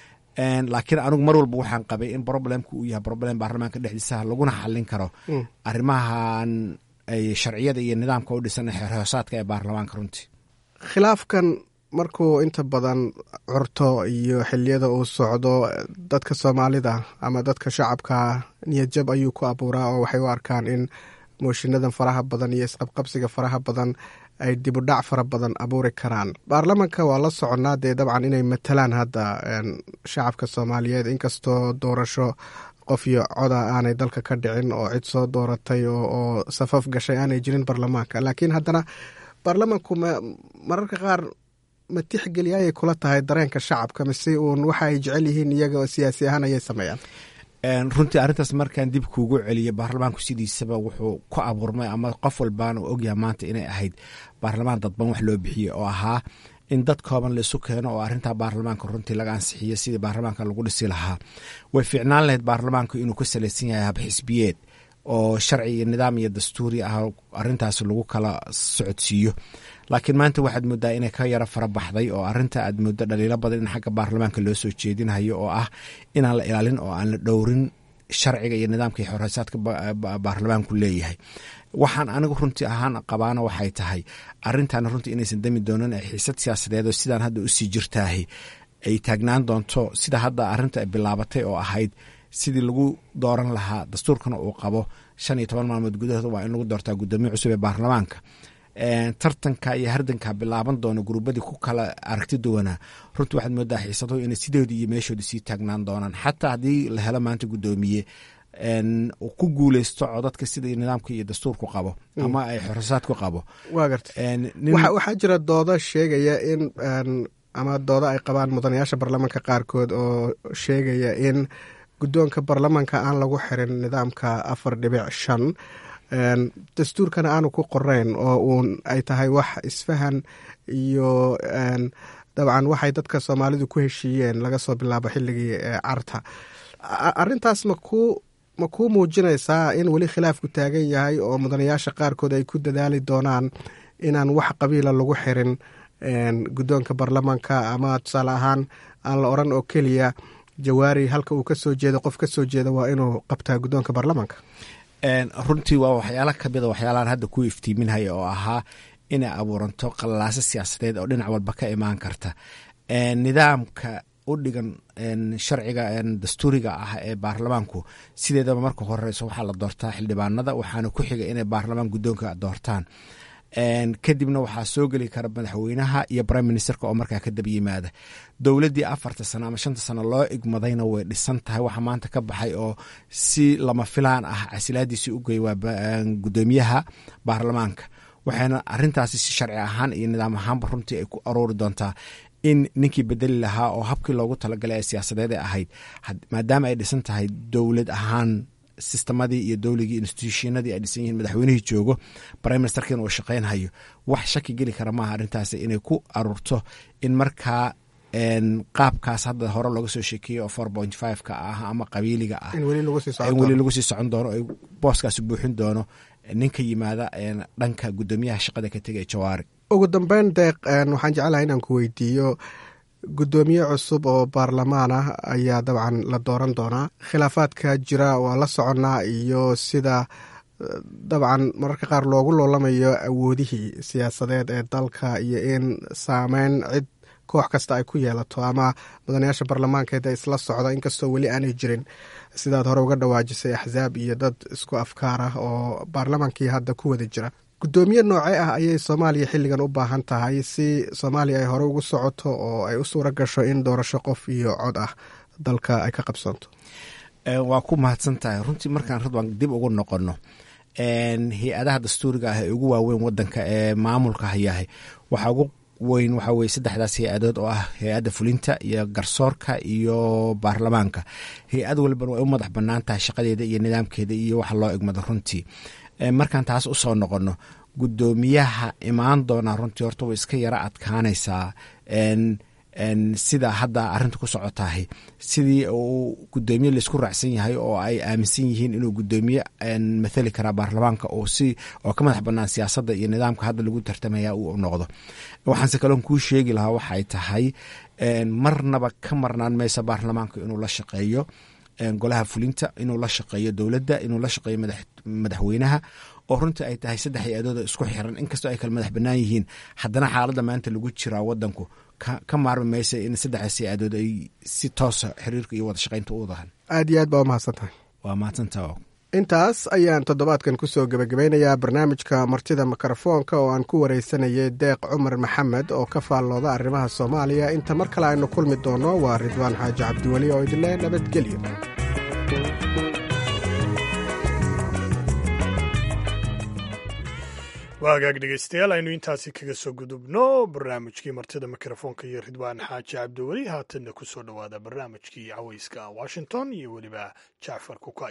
laakiin anigu mar walba waxaan qabay in problemka uu yahay problem baarlamaanka dhexdiisa laguna xalin karo arrimahan ay sharciyada iyo nidaamka u dhisan xeer hoosaadka ee baarlamaanka runtii khilaafkan markuu inta badan curto iyo xiliyada uu socdo dadka soomaalida ama dadka shacabka niyadjab ayuu ku abuuraa oo waxay u arkaan in mooshiinadan faraha badan iyo isqabqabsiga faraha badan ay dibudhac fara badan abuuri karaan baarlamanka waa la soconnaa dee dabcan inay matalaan hadda shacabka soomaaliyeed inkastoo doorasho qof iyo coda aanay dalka ka dhicin oo cid soo dooratay oo safaf gashay aanay jirin baarlamaanka laakiin haddana baarlamanku mararka qaar ma tixgeliya ayay kula tahay dareenka shacabka mise uun waxa ay jecel yihiin iyaga siyaasi ahaan ayay sameeyaan runtii arrintaas markaan dib kuugu celiyo baarlamaanku sidiisaba wuxuu ku abuurmay ama qof walbaana u ogyaha maanta inay ahayd baarlamaan dadban wax loo bixiyey oo ahaa in dad kooban laisu keeno oo arrintaa baarlamaanka runtii laga ansixiyo sidii baarlamaanka lagu dhisi lahaa way fiicnaan lahayd baarlamaanku inuu ka salaysan yahay habxisbiyeed oo sharci iyo nidaam iyo dastuuri ah arintaas lagu kala socodsiiyo laakiin maanta waxaad moodaa inay ka yaro fara baxday oo arinta aad moodo dhaliilo badan in xagga baarlamaanka loo soo jeedinayo oo ah inaan la ilaalin oo aan la dhowrin sharciga iyo nidaamka iyo xoreysaadka baarlamaanku leeyahay waxaan anigu runtii ahaan qabaana waxay tahay arintaana runtii inaysan dami doonin ee xiisad siyaasadeed oo sidaan hadda usii jirtaahi ay taagnaan doonto sida hadda arinta ay bilaabatay oo ahayd sidii lagu dooran lahaa dastuurkana uu qabo shan iyo toban maalmood gudahood waa in lagu doortaa guddoomiye cusub ee baarlamaanka tartanka iyo hardanka bilaaban doono gurubadii ku kala aragti duwanaa runtii waxaad moodaa xiisaduhu inay sidoodii iyo meeshoodii sii taagnaan doonaan xataa haddii la helo maanta guddoomiye ku guuleysto codadka sida nidaamka iyo dastuurku qabo ama ay xorosaadku qabo waa garta waxaa jira doodo sheegaya in ama doodo ay qabaan mudanayaasha baarlamaanka qaarkood oo sheegaya in guddoonka baarlamaanka aan lagu xirin nidaamka afar dhibic shan dastuurkana aanu ku qoreyn oo uun ay tahay wax isfahan iyo dabcan waxay dadka soomaalidu ku heshiiyeen laga soo bilaabo xilligii carta arintaas maku ma kuu muujinaysaa in weli khilaafku taagan yahay oo mudanayaasha qaarkood ay ku dadaali doonaan inaan wax qabiila lagu xirin guddoonka baarlamaanka ama tusaale ahaan aan la oran oo keliya jawaari halka uu kasoo jeedo qof kasoo jeeda waa inuu qabtaa guddoonka baarlamaanka runtii waa waxyaala kamida waxyaalaan hadda ku iftiiminhaya oo ahaa inay abuuranto qalalaasa siyaasadeed oo dhinac walba ka imaan karta nidaamka u dhigan sharciga dastuuriga ah ee baarlamaanku sideedaba marka horeyso waxaa la doortaa xildhibaanada waxaana ku xiga inay baarlamaan guddoonka doortaan kadibna waxaa soo geli kara madaxweynaha iyo prime ministerka oo markaa ka daba yimaada dowladdii afarta sano ama shanta sano loo igmadayna way dhisan tahay waxa maanta ka baxay oo si lama filaan ah casilaadiisii u gey waa guddoomiyaha baarlamaanka waxayna arintaasi si sharci ahaan iyo nidaam ahaanba runtii ay ku aroori doontaa in ninkii bedeli lahaa oo habkii loogu talagalay ee siyaasadeed ee ahayd maadaama ay dhisan tahay dowlad ahaan sistemadii iyo dowligii institutionadii ay dhisan yihiin madaxweynihii joogo prime ministerkiina uu shaqaynhayo wax shaki geli kara maaha arrintaasi inay ku aruurto in markaa qaabkaas hadda hore looga soo sheekeeyey oo four point five ka ah ama qabiiliga ah in weli lagu sii socon doono booskaasi buuxin doono ninka yimaada dhanka guddoomiyaha shaqada ka tegay jawaari ugu dambeyn deeq waxaan jeclahay inaan ku weydiiyo guddoomiye cusub oo baarlamaan ah ayaa dabcan la dooran doonaa khilaafaadka jira waa la soconnaa iyo sida dabcan mararka qaar loogu loolamayo awoodihii siyaasadeed ee dalka iyo in saameyn cid koox kasta ay ku yeelato ama mudanayaasha baarlamaankeed ee isla socda inkastoo weli aanay jirin sidaad hore uga dhawaajisay axsaab iyo dad isku afkaar ah oo baarlamaankii hadda ku wada jira guddoomiye noocee ah ayay soomaaliya xilligan u baahan tahay si soomaaliya ay hore ugu socoto oo ay u suura gasho in doorasho qof iyo cod ah dalka ay ka qabsoonto waa ku mahadsan tahay runtii markaan radwan dib ugu noqono hay-adaha dastuuriga ah ee ugu waaweyn wadanka ee maamulka hayahay waxaa ugu weyn waxa weye saddexdaas hay-adood oo ah hay-adda fulinta iyo garsoorka iyo baarlamaanka hay-ad walban way u madax banaan tahay shaqadeeda iyo nidaamkeeda iyo waxa loo egmado runtii markaan taas usoo noqono guddoomiyaha imaan doonaa runtii horta way iska yaro adkaanaysaa sida hadda arinta ku socotahay sidii uu gudoomiye laisku raacsan yahay oo ay aaminsan yihiin inuu gudoomiye mathali karaa baarlamaanka oo si oo ka madax banaan siyaasadda iyo nidaamka hadda lagu tartamaya uu noqdo waxaanse kaloon kuu sheegi lahaa waxay tahay marnaba ka marnaan maysa baarlamaanka inuu la shaqeeyo golaha fulinta inuu la shaqeeyo dowladda inuu la shaqeeyo madaxweynaha oo runtii ay tahay saddex hay-adooda isku xiran inkastoo ay kala madax bannaan yihiin haddana xaaladda maanta lagu jiraa wadanku ka maarmi maysa in saddexdaas hay-adood ay si toosa xiriirka iyo wada shaqaynta u wadahan aad iyo aad baa umahadsan tahay waa mahadsantaa intaas ayaan toddobaadkan kusoo gebagabeynayaa barnaamijka martida mikrofoonka oo aan ku wareysanayay deeq cumar maxamed oo ka faallooda arrimaha soomaaliya inta mar kale aynu kulmi doono waa ridwaan xaaji cabdiweli oo idinle nabadgelyo waa hagaag dhegeystayaal aynu intaasi kaga soo gudubno barnaamijkii martida mikrofoonka iyo ridwaan xaaji cabdiweli haatanna ku soo dhowaada barnaamijkii caweyska washington iyo weliba jacfar kukay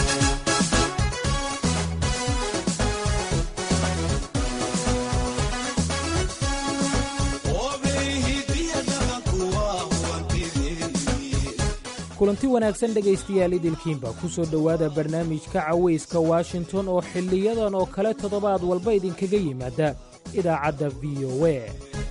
kulanti wanaagsan dhegaystayaal idilkiinba ku soo dhowaada barnaamijka cawayska washington oo xiliyadan oo kale toddobaad walba idinkaga yimaada idaacadda v o a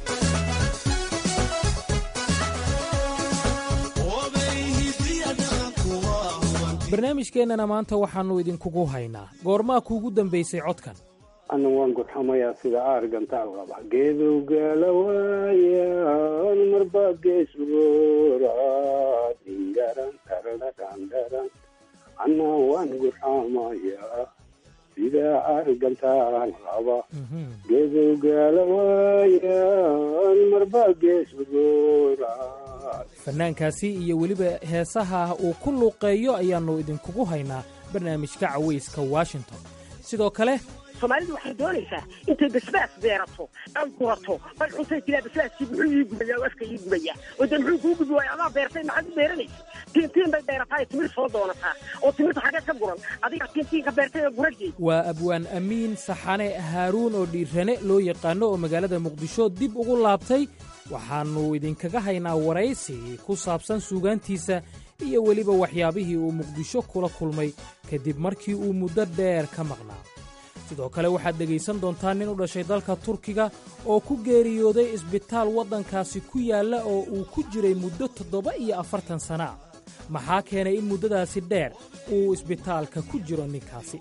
barnaamijkeennana maanta waxaannu idinkugu haynaa goormaa kuugu dambaysay codkan ana waan gurxamayaa sida aargantaal qaba geedowgaala waayaan marbaa geesroora dingaran taradadhandharan ana waan gurxamayaa sida aargantaal qaba geedowgaala waayaan marbaa geesroora fannaankaasi iyo weliba heesaha uu ku luuqeeyo ayaannu idinkugu haynaa barnaamijka cawayska washington sidoo kale soomaalidu waxay doonaysaa intay basbaas beerato ay gurato bay cuntay tiraa basbaaskii muxuu ii gubaya afka ii gubaya oo dee muxuu kuu gubi waaya adaa beertay maxaad u beeranaysa tiintiin bay beerataa timir soo doonataa oo timirta xagee ka guran adiga tiintiinka beertay ee gurageed waa abwaan amiin saxane haaruun oo dhiirane loo yaqaano oo magaalada muqdisho dib ugu laabtay waxaannu idinkaga haynaa waraysi ku saabsan suugaantiisa iyo weliba waxyaabihii uu muqdisho kula kulmay kadib markii uu muddo dheer ka maqnaa sidoo kale waxaad dhegaysan doontaa nin u dhashay dalka turkiga oo ku geeriyooday isbitaal waddankaasi ku yaalla oo uu ku jiray muddo toddoba iyo afartan sana maxaa keenay in muddadaasi dheer uu isbitaalka ku jiro ninkaasi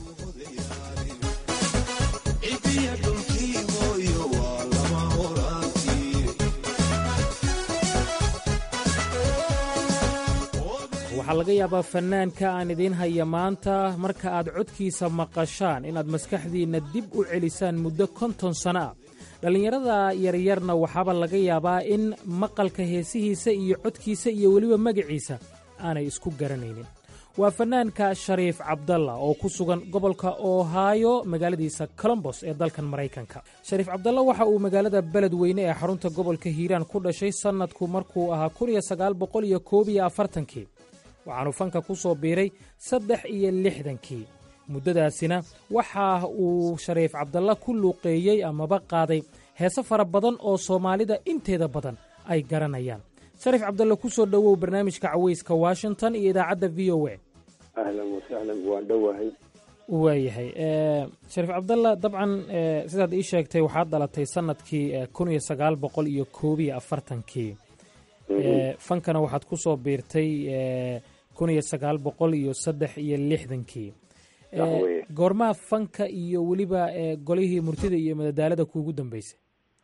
waxaa laga yaabaa fannaanka aan idiin haya maanta marka aad codkiisa maqashaan inaad maskaxdiinna dib u celisaan muddo konton sanno ah dhallinyarada yaryarna waxaaba laga yaabaa in maqalka heesihiisa iyo codkiisa iyo weliba magaciisa aanay isku garanaynin waa fannaanka shariif cabdalla oo ku sugan gobolka ohaayo magaaladiisa colombos ee dalkan maraykanka shariif cabdalla waxa uu magaalada beledweyne ee xarunta gobolka hiiraan ku dhashay sannadku markuu ahaa kii waxaanu fanka ku soo biiray saddex iyo lixdankii muddadaasina waxa uu shariif cabdalla ku luuqeeyey amaba qaaday heese fara badan oo soomaalida inteeda badan ay garanayaan shariif cabdalle ku soo dhowow barnaamijka cawayska washington iyo idaacadda v o a ahlan wasahlan waan dhowahay waayahay shariif cabdalla dabcan sidaad ii sheegtay waxaad dhalatay sannadkii kun iyo sagaal boqol iyo koob iyo afartankii fankana waxaad ku soo biirtay kun iyo sagaal boqol iyo saddex iyo lixdankii goormaa fanka iyo weliba golihii murtida iyo madadaalada kuugu dambeysay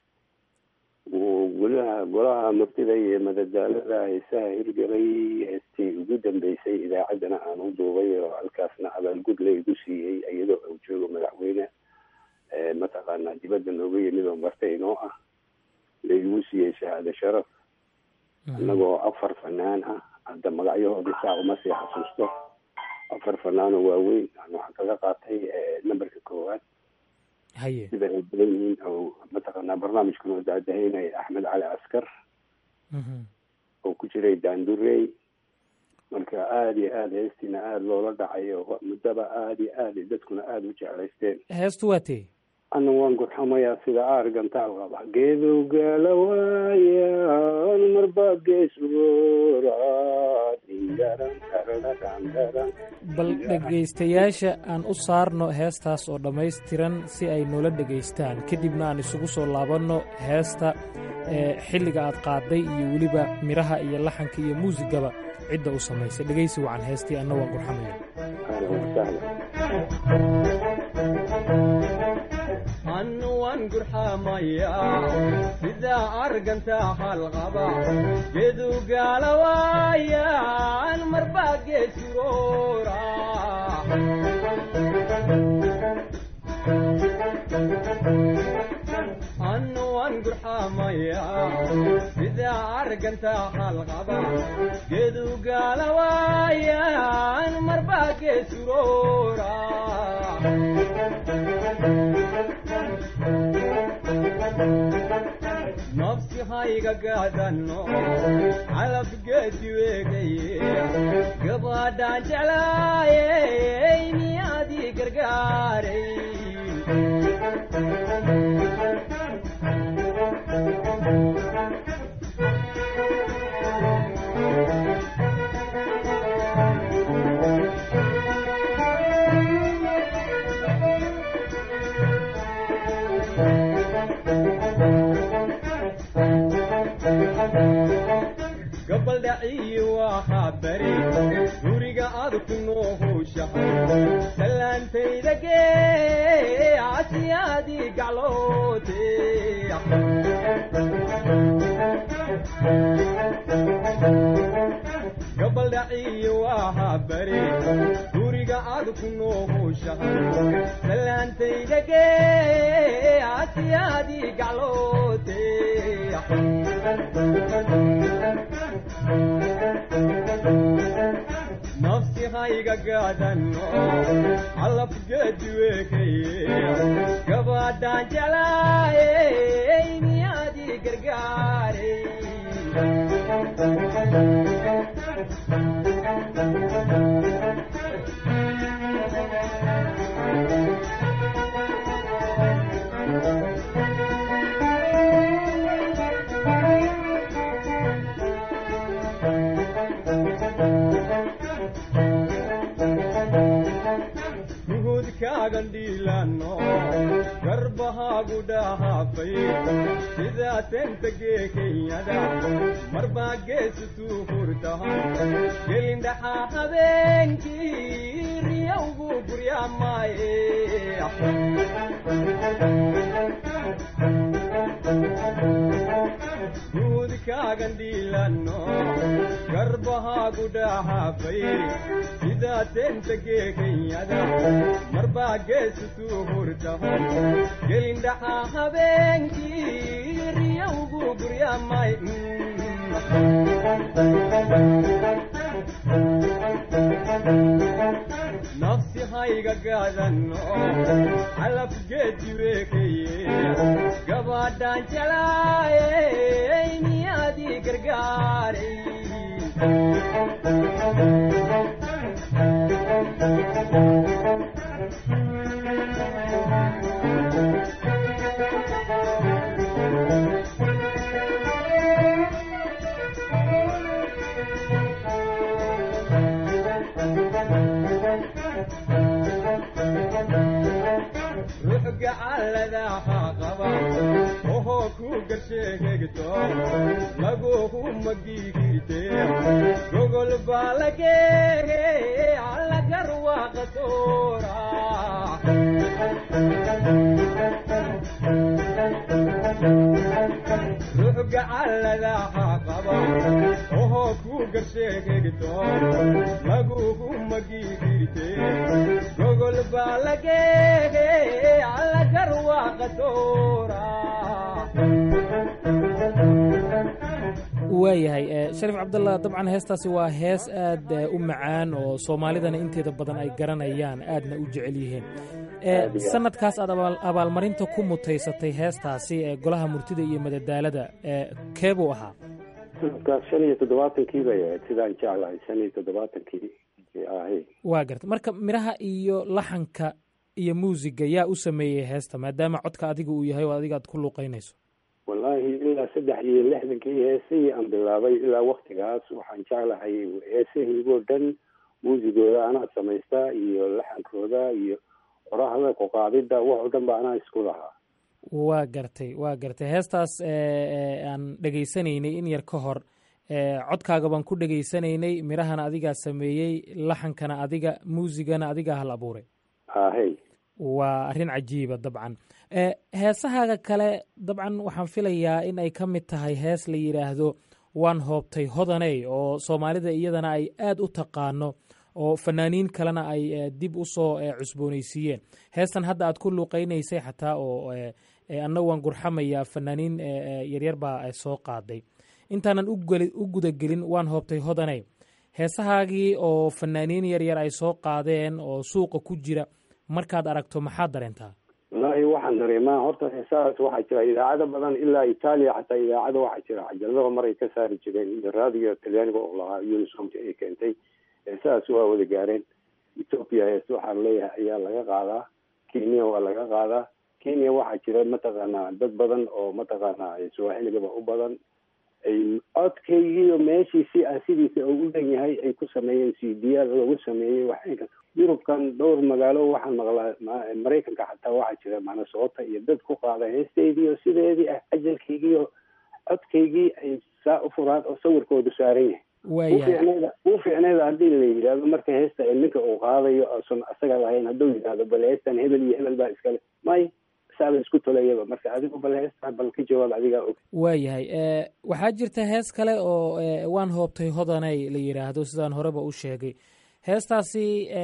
golaha golaha murtida iyo madadaalada heesaha hirgalay heestii ugu dambeysay idaacaddana aan u duubay oo halkaasna abaalgud la igu siiyey iyadoo uu joogo madaxweyne mataqaanaa dibadda nooga yimid oo martay inoo ah la igu siiyey shahaado sharaf annagoo afar fanaan ah hadda magacyahoodii saa uma sii xasuusto afar fanaanoo waaweyn waxaan kaga qaatay namberka koowaad haye sida ay badan yihiin oo mataqaanaa barnaamijkan oo daadahaynaya axmed cali askar oo ku jiray daandurey marka aada iyo aada heestiina aada loola dhacayo muddaba aada iyo aada dadkuna aada u jeclaysteen heestu waa tee ana waan gurxamayaa sida aargantaal qaba geedowgaala waayaan marba gees bal dhegaystayaasha aan u saarno heestaas oo dhammaystiran si ay noola dhegaystaan kadibna aan isugu soo laabanno heesta xilliga aad qaaday iyo weliba midhaha iyo laxanka iyo muusigaba cidda u samaysay dhegaysi wacan heestii anna waan gurxamaya annuwan gurxamaya sidaa arganta halqaba gedugaala waayaan marbaa geesuroora annuwan gurxamaya sidaa arganta halqaba gedugaala waayaan marbaa geesuroora nafsi hayga gaadanno calabgeedi weegaye gabadhaan jeclaayey miyaadii gargaaray gabaldhaciyi waxaa bari guriga aad ku noohowshahay salaantayda gee casiyaadii gacloote gabaldhaciyi waxaa bari guriga aad ku noohowshahay salaantayda gee casiyaadii gacloote nafsi hayga gaadanno calabgeedi weekaye gabadhaan jeclaayey miyaadii gargaaray gandhiilano garbahaagu dhahaafay sidaa tentagee kenyada marbaa geesutuu hurtahan gelindhaxaa habeenkii riyawgu guryaamaaye guudkaagandhiilano garbahaagu dhahaafay sidaa tentagee kenyada marbaa geesutuu hurtahan gelindhaxaa habeenkii riyawgu guryaamay nafsi hayga gaadanno calabgeedi weekaye gabadhaan jelaayey miyaadii gargaaray gacaladaha qaba ohoo ku garsheegegto laguhu magigirte gogol baa lageege allagarwaaqa soora ruux gacaladaha qaba ohoo ku garsheegegto laguhu magigirte gogol baa lageege waayahay sharif cabdalla dabcan heestaasi waa hees aad u macaan oo soomaalidana inteeda badan ay garanayaan aadna u jecel yihiin sanadkaas aad abaalmarinta ku mutaysatay heestaasi ee golaha murtida iyo madadaalada kee buu ahaa sanadkaas shan iyo toddobaatankii bay ahayd sidaan jeclahay shan iyo toddobaatankii ahay waa garta marka midhaha iyo laxanka iyo muusiga yaa u sameeyey heesta maadaama codka adiga uu yahay oo adiga aad ku luuqeynayso wallaahi ilaa saddex iyo lixdankii heesihii aan bilaabay ilaa waktigaas waxaan jeclahay heesahiigoo dhan muusigooda anaa samaystaa iyo laxankooda iyo qorahda kuqaadida wax oo dhan ba anaa isku lahaa waa gartay waa gartay heestaas aan dhegaysanaynay in yar ka hor codkaaga baan ku dhegaysanaynay midhahana adigaa sameeyey laxankana adiga muusigana adigaa hal abuuray ahey waa arrin cajiiba dabcan heesahaaga kale dabcan waxaan filayaa in ay ka mid tahay hees la yidhaahdo waan hoobtay hodaney oo soomaalida iyadana ay aad u taqaano oo fanaaniin kalena ay dib u soo cusboonaysiiyeen heestan hadda aad ku luuqeynaysay xataa oo anna waan gurxamayaa fanaaniin yaryar baa soo qaaday intaanan u gudagelin waan hoobtay hodaney heesahaagii oo fanaaniin yaryar ay soo qaadeen oo suuqa ku jira markaad aragto maxaad dareentaa wallaahi waxaan dareemaa horta heesahaas waxaa jira idaacado badan ilaa itaaliya xataa idaacado waxaa jira cajaladaha mar ay ka saari jireen iyo raadiga talyaaniga oo lahaa unisomta ay keentay heesahaas waa wada gaareen ethoopia hees waxaan leeyahay ayaa laga qaadaa kenya waa laga qaadaa kenya waxaa jira mataqaanaa dad badan oo mataqaanaa swaaxiligaba u badan ay codkaygiiyo meeshiisi aan sidiisa ugu dhan yahay ay ku sameeyeen c d a lagu sameeyey waxayka yurubkan dhowr magaalo waxaan maqlaa maraykanka xataa waxaa jira manasoota iyo dad ku qaada heestaydiiyo sideedii ah ajalkaygiiyo codkaygii ay saa u furaan oo sawirkoodu saaran yahay u fiicneeda haddii la yidhaahdo marka heesta ninka uu qaadayo osan asaga lahayn hadduu yidhaahdo bal heestan hebel iyo hebel baa iskale may saaba isku tolayaba marka adigu bal heesta bal ka jawaab adigaa og waayahay waxaa jirta hees kale oo waan hoobtay hodaney la yidhaahdo sidaan horeba u sheegay heestaasi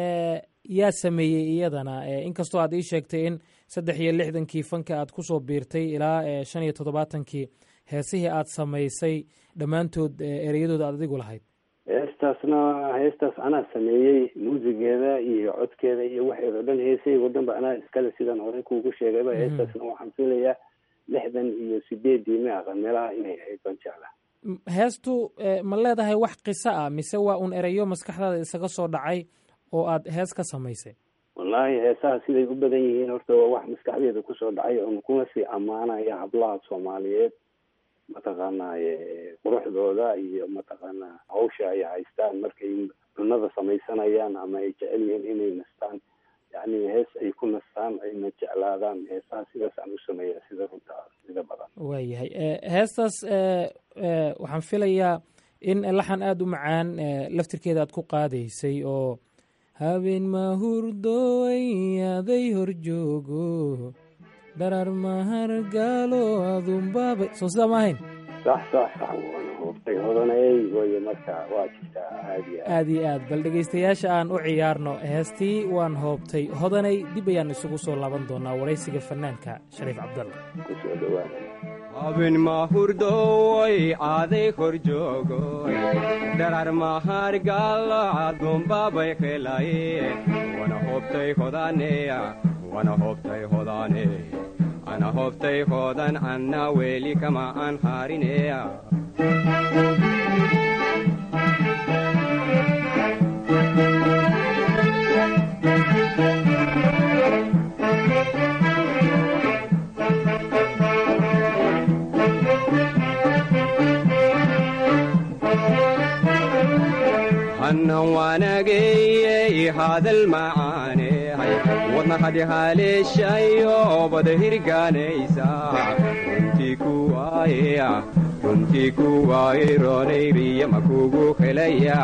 yaa sameeyey iyadana inkastoo aad ii sheegtay in saddex iyo lixdankii fanka aad kusoo biirtay ilaa shan iyo toddobaatankii heesihii aad samaysay dhammaantood ereyadooda aad adigu lahayd heestaasna heestaas anaa sameeyey muusigeeda iyo codkeeda iyo waxeeda o dhan heesahaygo dhan ba anaa iskale sidaan horey kuugu sheegayba heestaasna waxaan filayaa lixdan iyo sideedii ma aqan meelaha inay ahayd baan jeclaa heestu ma leedahay wax qiso ah mise waa un ereyo maskaxdaada isaga soo dhacay oo aad hees ka samaysay wallaahi heesaha siday u badan yihiin horta waa wax maskaxdeeda kusoo dhacay oon kuna sii ammaanaya hablaha soomaaliyeed mataqaanaaye quruxdooda iyo mataqaanaa hawsha ay haystaan markay cunada samaysanayaan ama ay jecel yihiin inay nastaan yacni hees ay ku nastaan ayna jeclaadaan heesaha sidaas aan u sameeya sida runta sida badan waayahay heestaas waxaan filayaa in laxan aada u macaan laftirkeeda aad ku qaadaysay oo habeen mahurdooy aday horjoogo dharar mahargaalo adunbaaba soo sidaa ma ahayn sax sax sax waana hoobtay hodanay wayo marka waa jirtaa aad iyo aad iyo aad bal dhegaystayaasha aan u ciyaarno heestii waan hoobtay hodanay dib ayaan isugu soo laaban doonaa waraysiga fanaanka shariif cabdalla kusoo dhawaada habeen mahurdooy aaday horjoogoy dharar mahargaalo adunbaabay helaye wana hoobtay hodaneya wana hoobtay hodane ana hoobtay hodan anna weeli kama aan harineya hannan waanageyey hadal macaaney wadna hadihaleeshayo bada hirgaanaysa runtii kuwaaye runtii kuwaaye roonayriya makugu helaya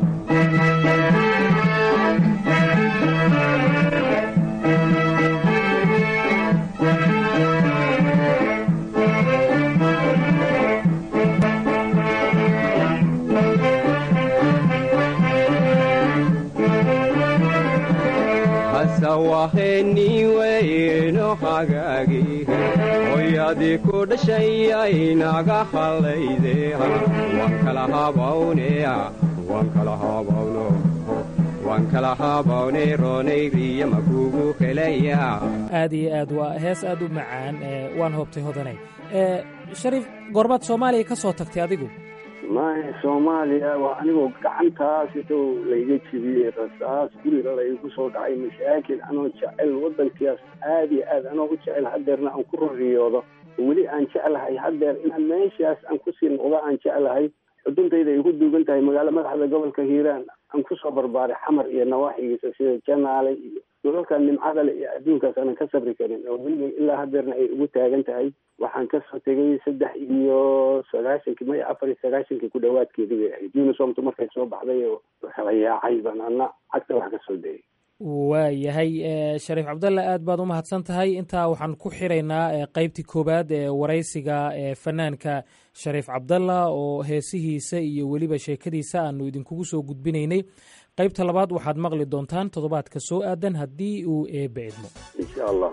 waheniweyno hagaagi hoyadii ku dhashayay naga hallayde waan kala habawneya waan kala habawno waan kala habownay roonay riya ma kugu helaya aad iyo aad waa hees aad u macaan waan hoobtay hodanay shariif goormaad soomaaliya ka soo tagtay adigu maya soomaaliya waa anigoo gacantaas intou layga jibiyey rasaas guriga laygu soo dhacay mashaakil anoo jecel waddankaas aad iyo aad anoo u jecel hadeerna aan ku roriyoodo weli aan jeclahay hadeer inaan meeshaas aan kusii noqdo aan jeclahay xuduntayda ay ku duugan tahay magaalo madaxda gobolka hiiraan aan kusoo barbaaray xamar iyo nawaaxigiisa sida janaale iyo dolalka nimcadale iyo adduunkaas aanan ka sabri karin oo weliba ilaa hadeerna ay ugu taagan tahay waxaan kasoo tegay saddex iyo sagaashankii maya afar iyo sagaashankii ku dhawaadkeedi bay ahayd unisomtu markay soo baxday oo kala yaacay baan ana cagta wax ka soo dayay waayahay shariif cabdalle aad baad u mahadsan tahay intaa waxaan ku xiraynaa qeybtii koowaad ee waraysiga ee fanaanka shariif cabdalla oo heesihiisa iyo weliba sheekadiisa aanu idinkugu soo gudbinaynay qaybta labaad waxaad maqli doontaan toddobaadka soo aadan haddii uu eebbe idmo insha allah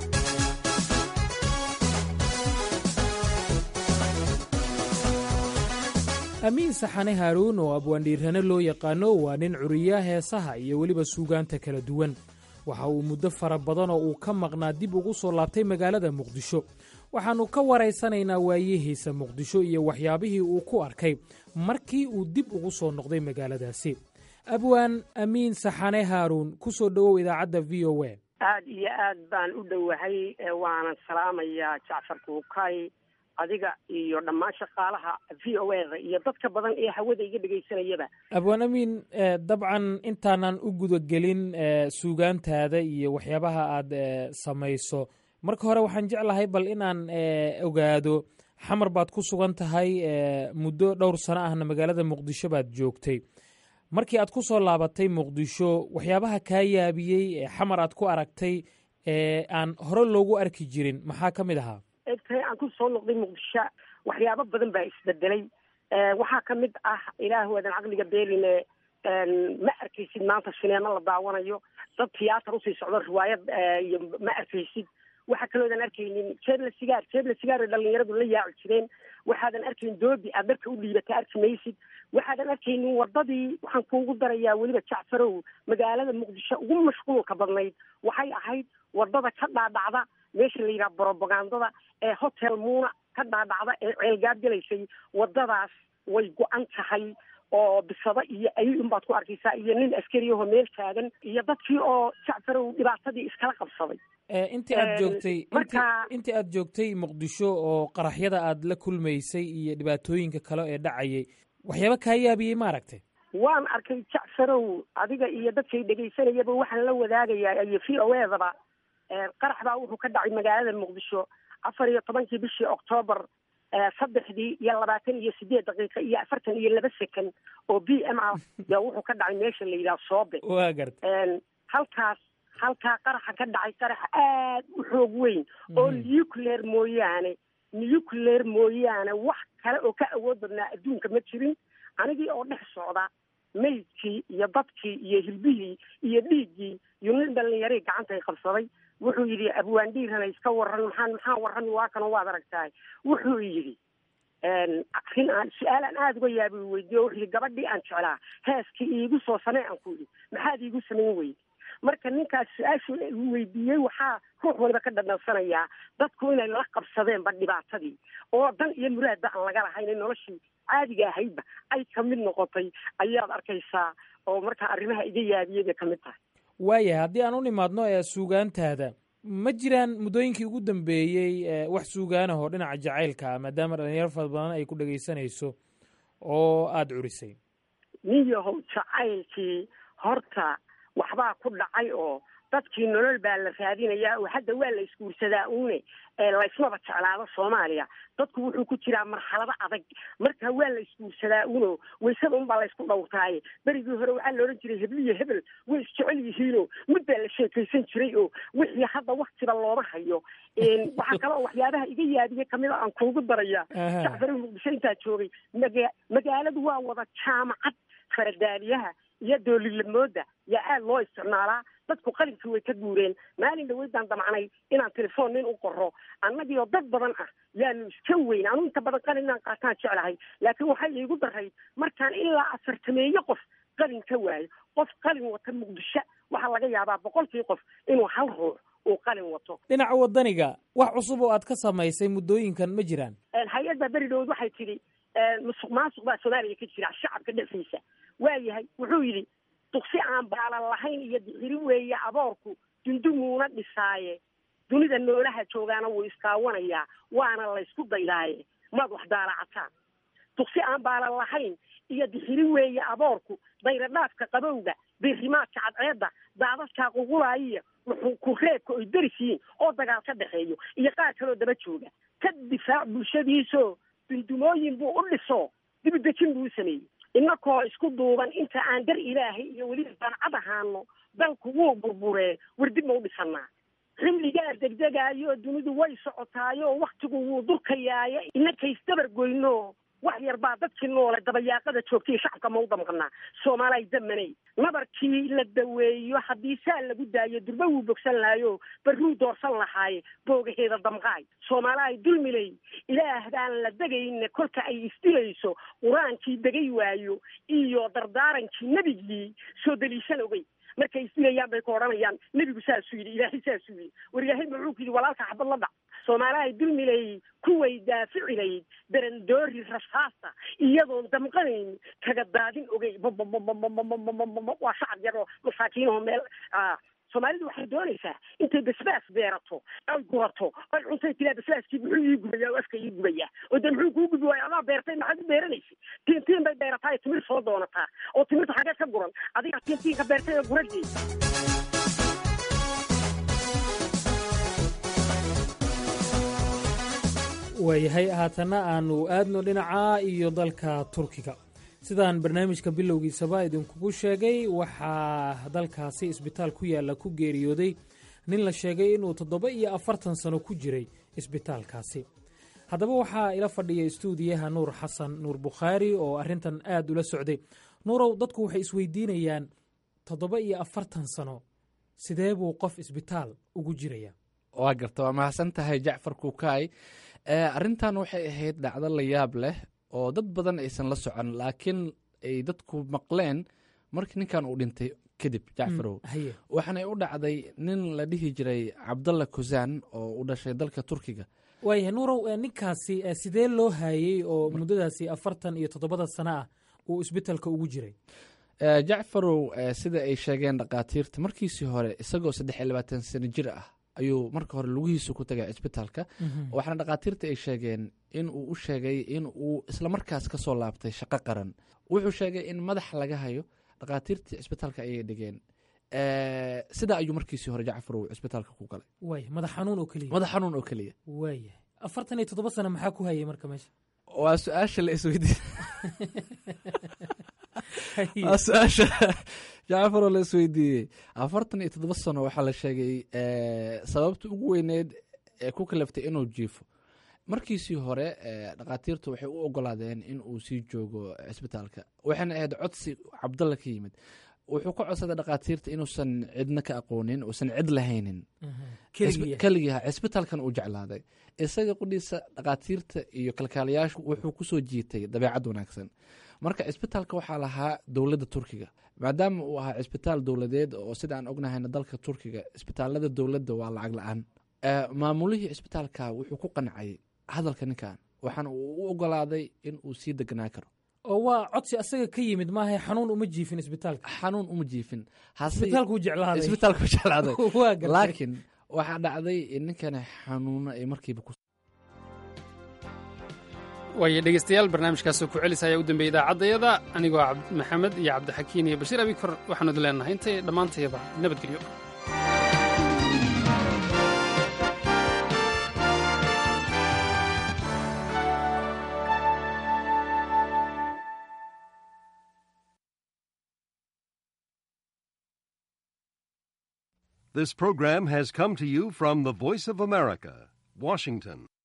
amiin saxane haaruun oo abwaandhiirane loo yaqaano waa nin curiya heesaha iyo weliba suugaanta kala duwan waxa uu muddo fara badan oo uu ka maqnaa dib ugu soo laabtay magaalada muqdisho waxaannu ka waraysanaynaa waayihiisa muqdisho iyo waxyaabihii uu ku arkay markii uu dib ugu soo noqday magaaladaasi abwaan amiin saxane haaruun ku soo dhowow idaacadda v o a aad iyo aad baan u dhowahay waanan salaamayaa jacfar kuukay adiga iyo dhammaan shaqaalaha v o eda iyo dadka badan ee hawada iga dhegaysanayaba abwaan amiin dabcan intaanan u gudagelin suugaantaada iyo waxyaabaha aad samayso marka hore waxaan jeclahay bal inaan ogaado xamar baad ku sugan tahay muddo dhowr sano ahna magaalada muqdisho baad joogtay markii aad ku soo laabatay muqdisho waxyaabaha kaa yaabiyey xamar aad ku aragtay ee aan hore loogu arki jirin maxaa ka mid ahaa egtahay aan ku soo noqday muqdisho waxyaabo badan baa isbedelay waxaa ka mid ah ilaah waadan caqliga beeline ma arkaysid maanta sineemo la daawanayo dad tiyaatar usii socdo riwaayad iyo ma arkaysid waxaa kaloodan arkaynin jeebla sigaar jeebla sigaar ay dhalinyaradu la yaaci jireen waxaadan arkayn doobi aad dharka u dhiibata arki maysid waxaadan arkaynin wadadii waxaan kuugu darayaa weliba jacfarow magaalada muqdisho ugu mashquulka badnayd waxay ahayd wadada ka dhaadhacda meesha la yidhaha brobagandada ee hotel muuna ka dhaadhacda ee ceelgaab gelaysay wadadaas way go-an tahay oo bisado iyo ayay unbaad ku arkaysaa iyo nin askariyaho meel taagan iyo dadkii oo jacfarow dhibaatadii iskala qabsaday intii aad joogtay intii aad joogtay muqdisho oo qaraxyada aad la kulmaysay iyo dhibaatooyinka kale ee dhacayay waxyaaba kaa yaabiyey ma aragtay waan arkay jacfarow adiga iyo dadkay dhegaysanayaba waxaan la wadaagayaa iyo v o edaba qarax baa wuxuu ka dhacay magaalada muqdisho afar iyo tobankii bishii octoobar saddexdii iyo labaatan iyo sideed daqiiqa iyo afartan iyo laba second oo b m ah yaa wuxuu ka dhacay meesha la yidhaha soobe waa garta halkaas halkaa qaraxa ka dhacay qarax aad u xoog weyn oo nuclear mooyaane nuclear mooyaane wax kale oo ka awood badnaa adduunka ma jirin anigii oo dhex socda maydkii iyo dadkii iyo hilbihii iyo dhiiggii iyo nin dhalinyarii gacantay qabsaday wuxuu yidhi abwaandhiirana iska waran maxaan maxaan warrami waa kanoo waad aragtahay wuxuu yidhi arrin aan su-aal aan aada uga yaabi weydiiyo wuxuu yidhi gabadhii aan jeclaa heeskii iigu soo samee aan ku yidhi maxaad iigu samayn weyde marka ninkaas su-aashu weydiiyey waxaa ruux waliba ka dhadhansanayaa dadku inay la qabsadeenba dhibaatadii oo dan iyo muraadba aan laga lahayn in noloshii caadiga ahaydba ay ka mid noqotay ayaad arkaysaa oo markaa arrimaha iga yaabiyey bay ka mid tahay waayahay haddii aan u nimaadno ee suugaantaada ma jiraan muddooyinkii ugu dambeeyey wax suugaanah oo dhinaca jacaylka ah maadaama dhalinyaro fara badan ay ku dhegaysanayso oo aada curisay nin yahow jacaylkii horta waxbaa ku dhacay oo dadkii nolol baa la raadinayaa oo hadda waa la isguursadaa uune laysmaba jeclaado soomaaliya dadku wuxuu ku jiraa marxalado adag marka waa la isguursadaa uno waysada unbaa laysku dhowrtaaye berigii hore waxaa la odhan jiray hebliyo hebel way isjecel yihiinoo mid baa la sheekaysan jiray oo wixii hadda waktiba looma hayo waxaa kale oo waxyaabaha iga yaabiye kamid a aan kuugu daraya jacfari muqdisho intaa joogay maga magaaladu waa wada jaamacad faradaaliyaha iyo doolilamooda yaa aada loo isticmaalaa dadku qalinkii way ka guureen maalin dhaweydaan damacnay inaan telefoon nin u qoro annagii oo dad badan ah yaanu iska weyn anu inta badan qalin inaan qaataan jeclahay laakiin waxay iigu darayd markaan ilaa afartameeyo qof qalin ka waayo qof qalin wata muqdisho waxaa laga yaabaa boqolkii qof inuu hal ruux uu qalin wato dhinaca wadaniga wax cusub oo aad ka samaysay muddooyinkan ma jiraan hay-adda beridhood waxay tidhi musuq maasuq baa soomaaliya ka jira shacabka dhexdiisa waayahay wuxuu yidhi duqsi aan baalan lahayn iyo dixiri weeye aboorku dundumuuna dhisaaye dunida noolaha joogaana wuu iskaawanayaa waana laysku daydaaye maad wax daalacataan duqsi aan baalan lahayn iyo dixiri weeye aboorku dayradhaafka qabowga biirimaadka cadceedda daadadkaa qugulaayiya wuxuu ku reebka oy deris yihiin oo dagaal ka dhexeeyo iyo qaar kaloo daba jooga ka difaac bulshadiisoo dundumooyin buu u dhiso dibidejin buu u sameeyey innakoo isku duuban inta aan dar ilaahay iyo weliba dancad ahaano dalku wuu burburee war dib ma u dhisannaa xilligaa degdegaayo dunidu way socotaayo waktigu wuu durkayaayo inakaysdabar goyno wax yar baa dadkii noole dabayaaqada joogtay shacabka ma u damqanaa soomaalay damaney nabarkii la daweeyo haddii saa lagu daayo durba wuu bogsan lahayo barruu doorsan lahaaye boogaheeda damqaay soomaalahay dulmiley ilaah baan la degayna kolka ay isdilayso qur-aankii degay waayo iyo dardaarankii nebigii soo daliishan ogey markay isdilayaan bay ku odhanayaan nebigu saasuu yidhi ilaahay saasuu yidhi war ilaahay muxuu ku yidhi walaalka xabad la dhac soomaalahay dulmilay kuway daaficilayd darandoori rasaasa iyadoon damqanayn kaga daadin ogey waa shacab yar oo masaakiinoo meel soomaalidu waxay doonaysaa intay basbaas beerato ay gurato ay cuntay tilaa basbaaskii muxuu ii gubaya oo afka ii gubaya oo dee muxuu kuu gubi waaya adaa beertay maxaad u beeranaysa tiintiin bay beerataa ee timir soo doonataa oo timirta xageed ka guran adiga tiintiin ka beertay oo guradeed waayahay haatanna aanu aadno dhinaca iyo dalka turkiga sidaan barnaamijka bilowgiisaba idinkugu sheegay waxaa dalkaasi isbitaal ku yaalla ku geeriyooday nin la sheegay inuu toddoba iyo afartan sano ku jiray isbitaalkaasi haddaba waxaa ila fadhiya istuudiyaha nuur xasan nuur bukhaari oo arrintan aad ula socday nuurow dadku waxay isweydiinayaan toddoba iyo afartan sano sidee buu qof isbitaal ugu jiraya waa garta waa mahadsan tahay jacfar kuukaay arrintan waxay ahayd dhacdo la yaab leh oo dad badan aysan la socon laakiin ay dadku maqleen markii ninkan uu dhintay kadib jacfarow waxaanay u dhacday nin la dhihi jiray cabdalla kusaan oo u dhashay dalka turkiga waayahay nuurow ninkaasi sidee loo haayey oo muddadaasi afartan iyo toddobada sano ah uu isbitaalka ugu jiray jacfarow sida ay sheegeen dhakhaatiirta markiisii hore isagoo saddex iyo labaatan sano jir ah ayuu marka hore lugihiisu ku tagay cisbitaalka waxaana dhakhaatiirta ay sheegeen in uu u sheegay in uu islamarkaas ka soo laabtay shaqo qaran wuxuu sheegay in madax laga hayo dhakhaatiirtii cisbitaalka ayay dhigeen sidaa ayuu markiisii hore jacfarow cisbitaalka ku galay waaya madax xanuun oo keliya madax xanuun oo keliya waayahay afartan iyo toddoba sano maxaa ku hayay marka meesha waa su-aasha la isweydiin waa su-aasha jacfaroo la isweydiiyey afartan iyo toddoba sano waxaa la sheegay sababta ugu weyneed ee ku kalaftay inuu jiifo markiisii hore dhakhaatiirtu waxay u ogolaadeen in uu sii joogo cisbitaalka waxayna ahayd codsi cabdalla ka yimid wuxuu ka codsaday dhakhaatiirta inuusan cidna ka aqoonin uusan cid lahaynin keligiiha cisbitaalkan uu jeclaaday isaga qudhiisa dhakhaatiirta iyo kalkaalayaashu wuxuu kusoo jiitay dabeecad wanaagsan marka cisbitaalka waxaa lahaa dowladda turkiga maadaama uu ahaa cisbitaal dowladeed oo sida aan ognahayna dalka turkiga cisbitaalada dowladda waa lacag la-aan maamulihii cisbitaalka wuxuu ku qancay hadalka ninkan waxaana uu u ogolaaday in uu sii deganaa karo oo waa codsi asaga ka yimid maaha xanuun uma jiifin isbitaalka xanuun uma jiifin isbitaalkuu jeclaaday isbitaalku jeclaaday laakiin waxaa dhacday in ninkani xanuuno ay markiiba ku waayo dhegeystayaal barnaamijkaasoo ku celis ayaa u dambeeyey idaacaddayada anigoo maxamed iyo cabdixakiin iyo bashiir abikor waxaanu idin leenahay intay dhammaantayaba nabadgelyo This program has come to you from the Voice of America, Washington.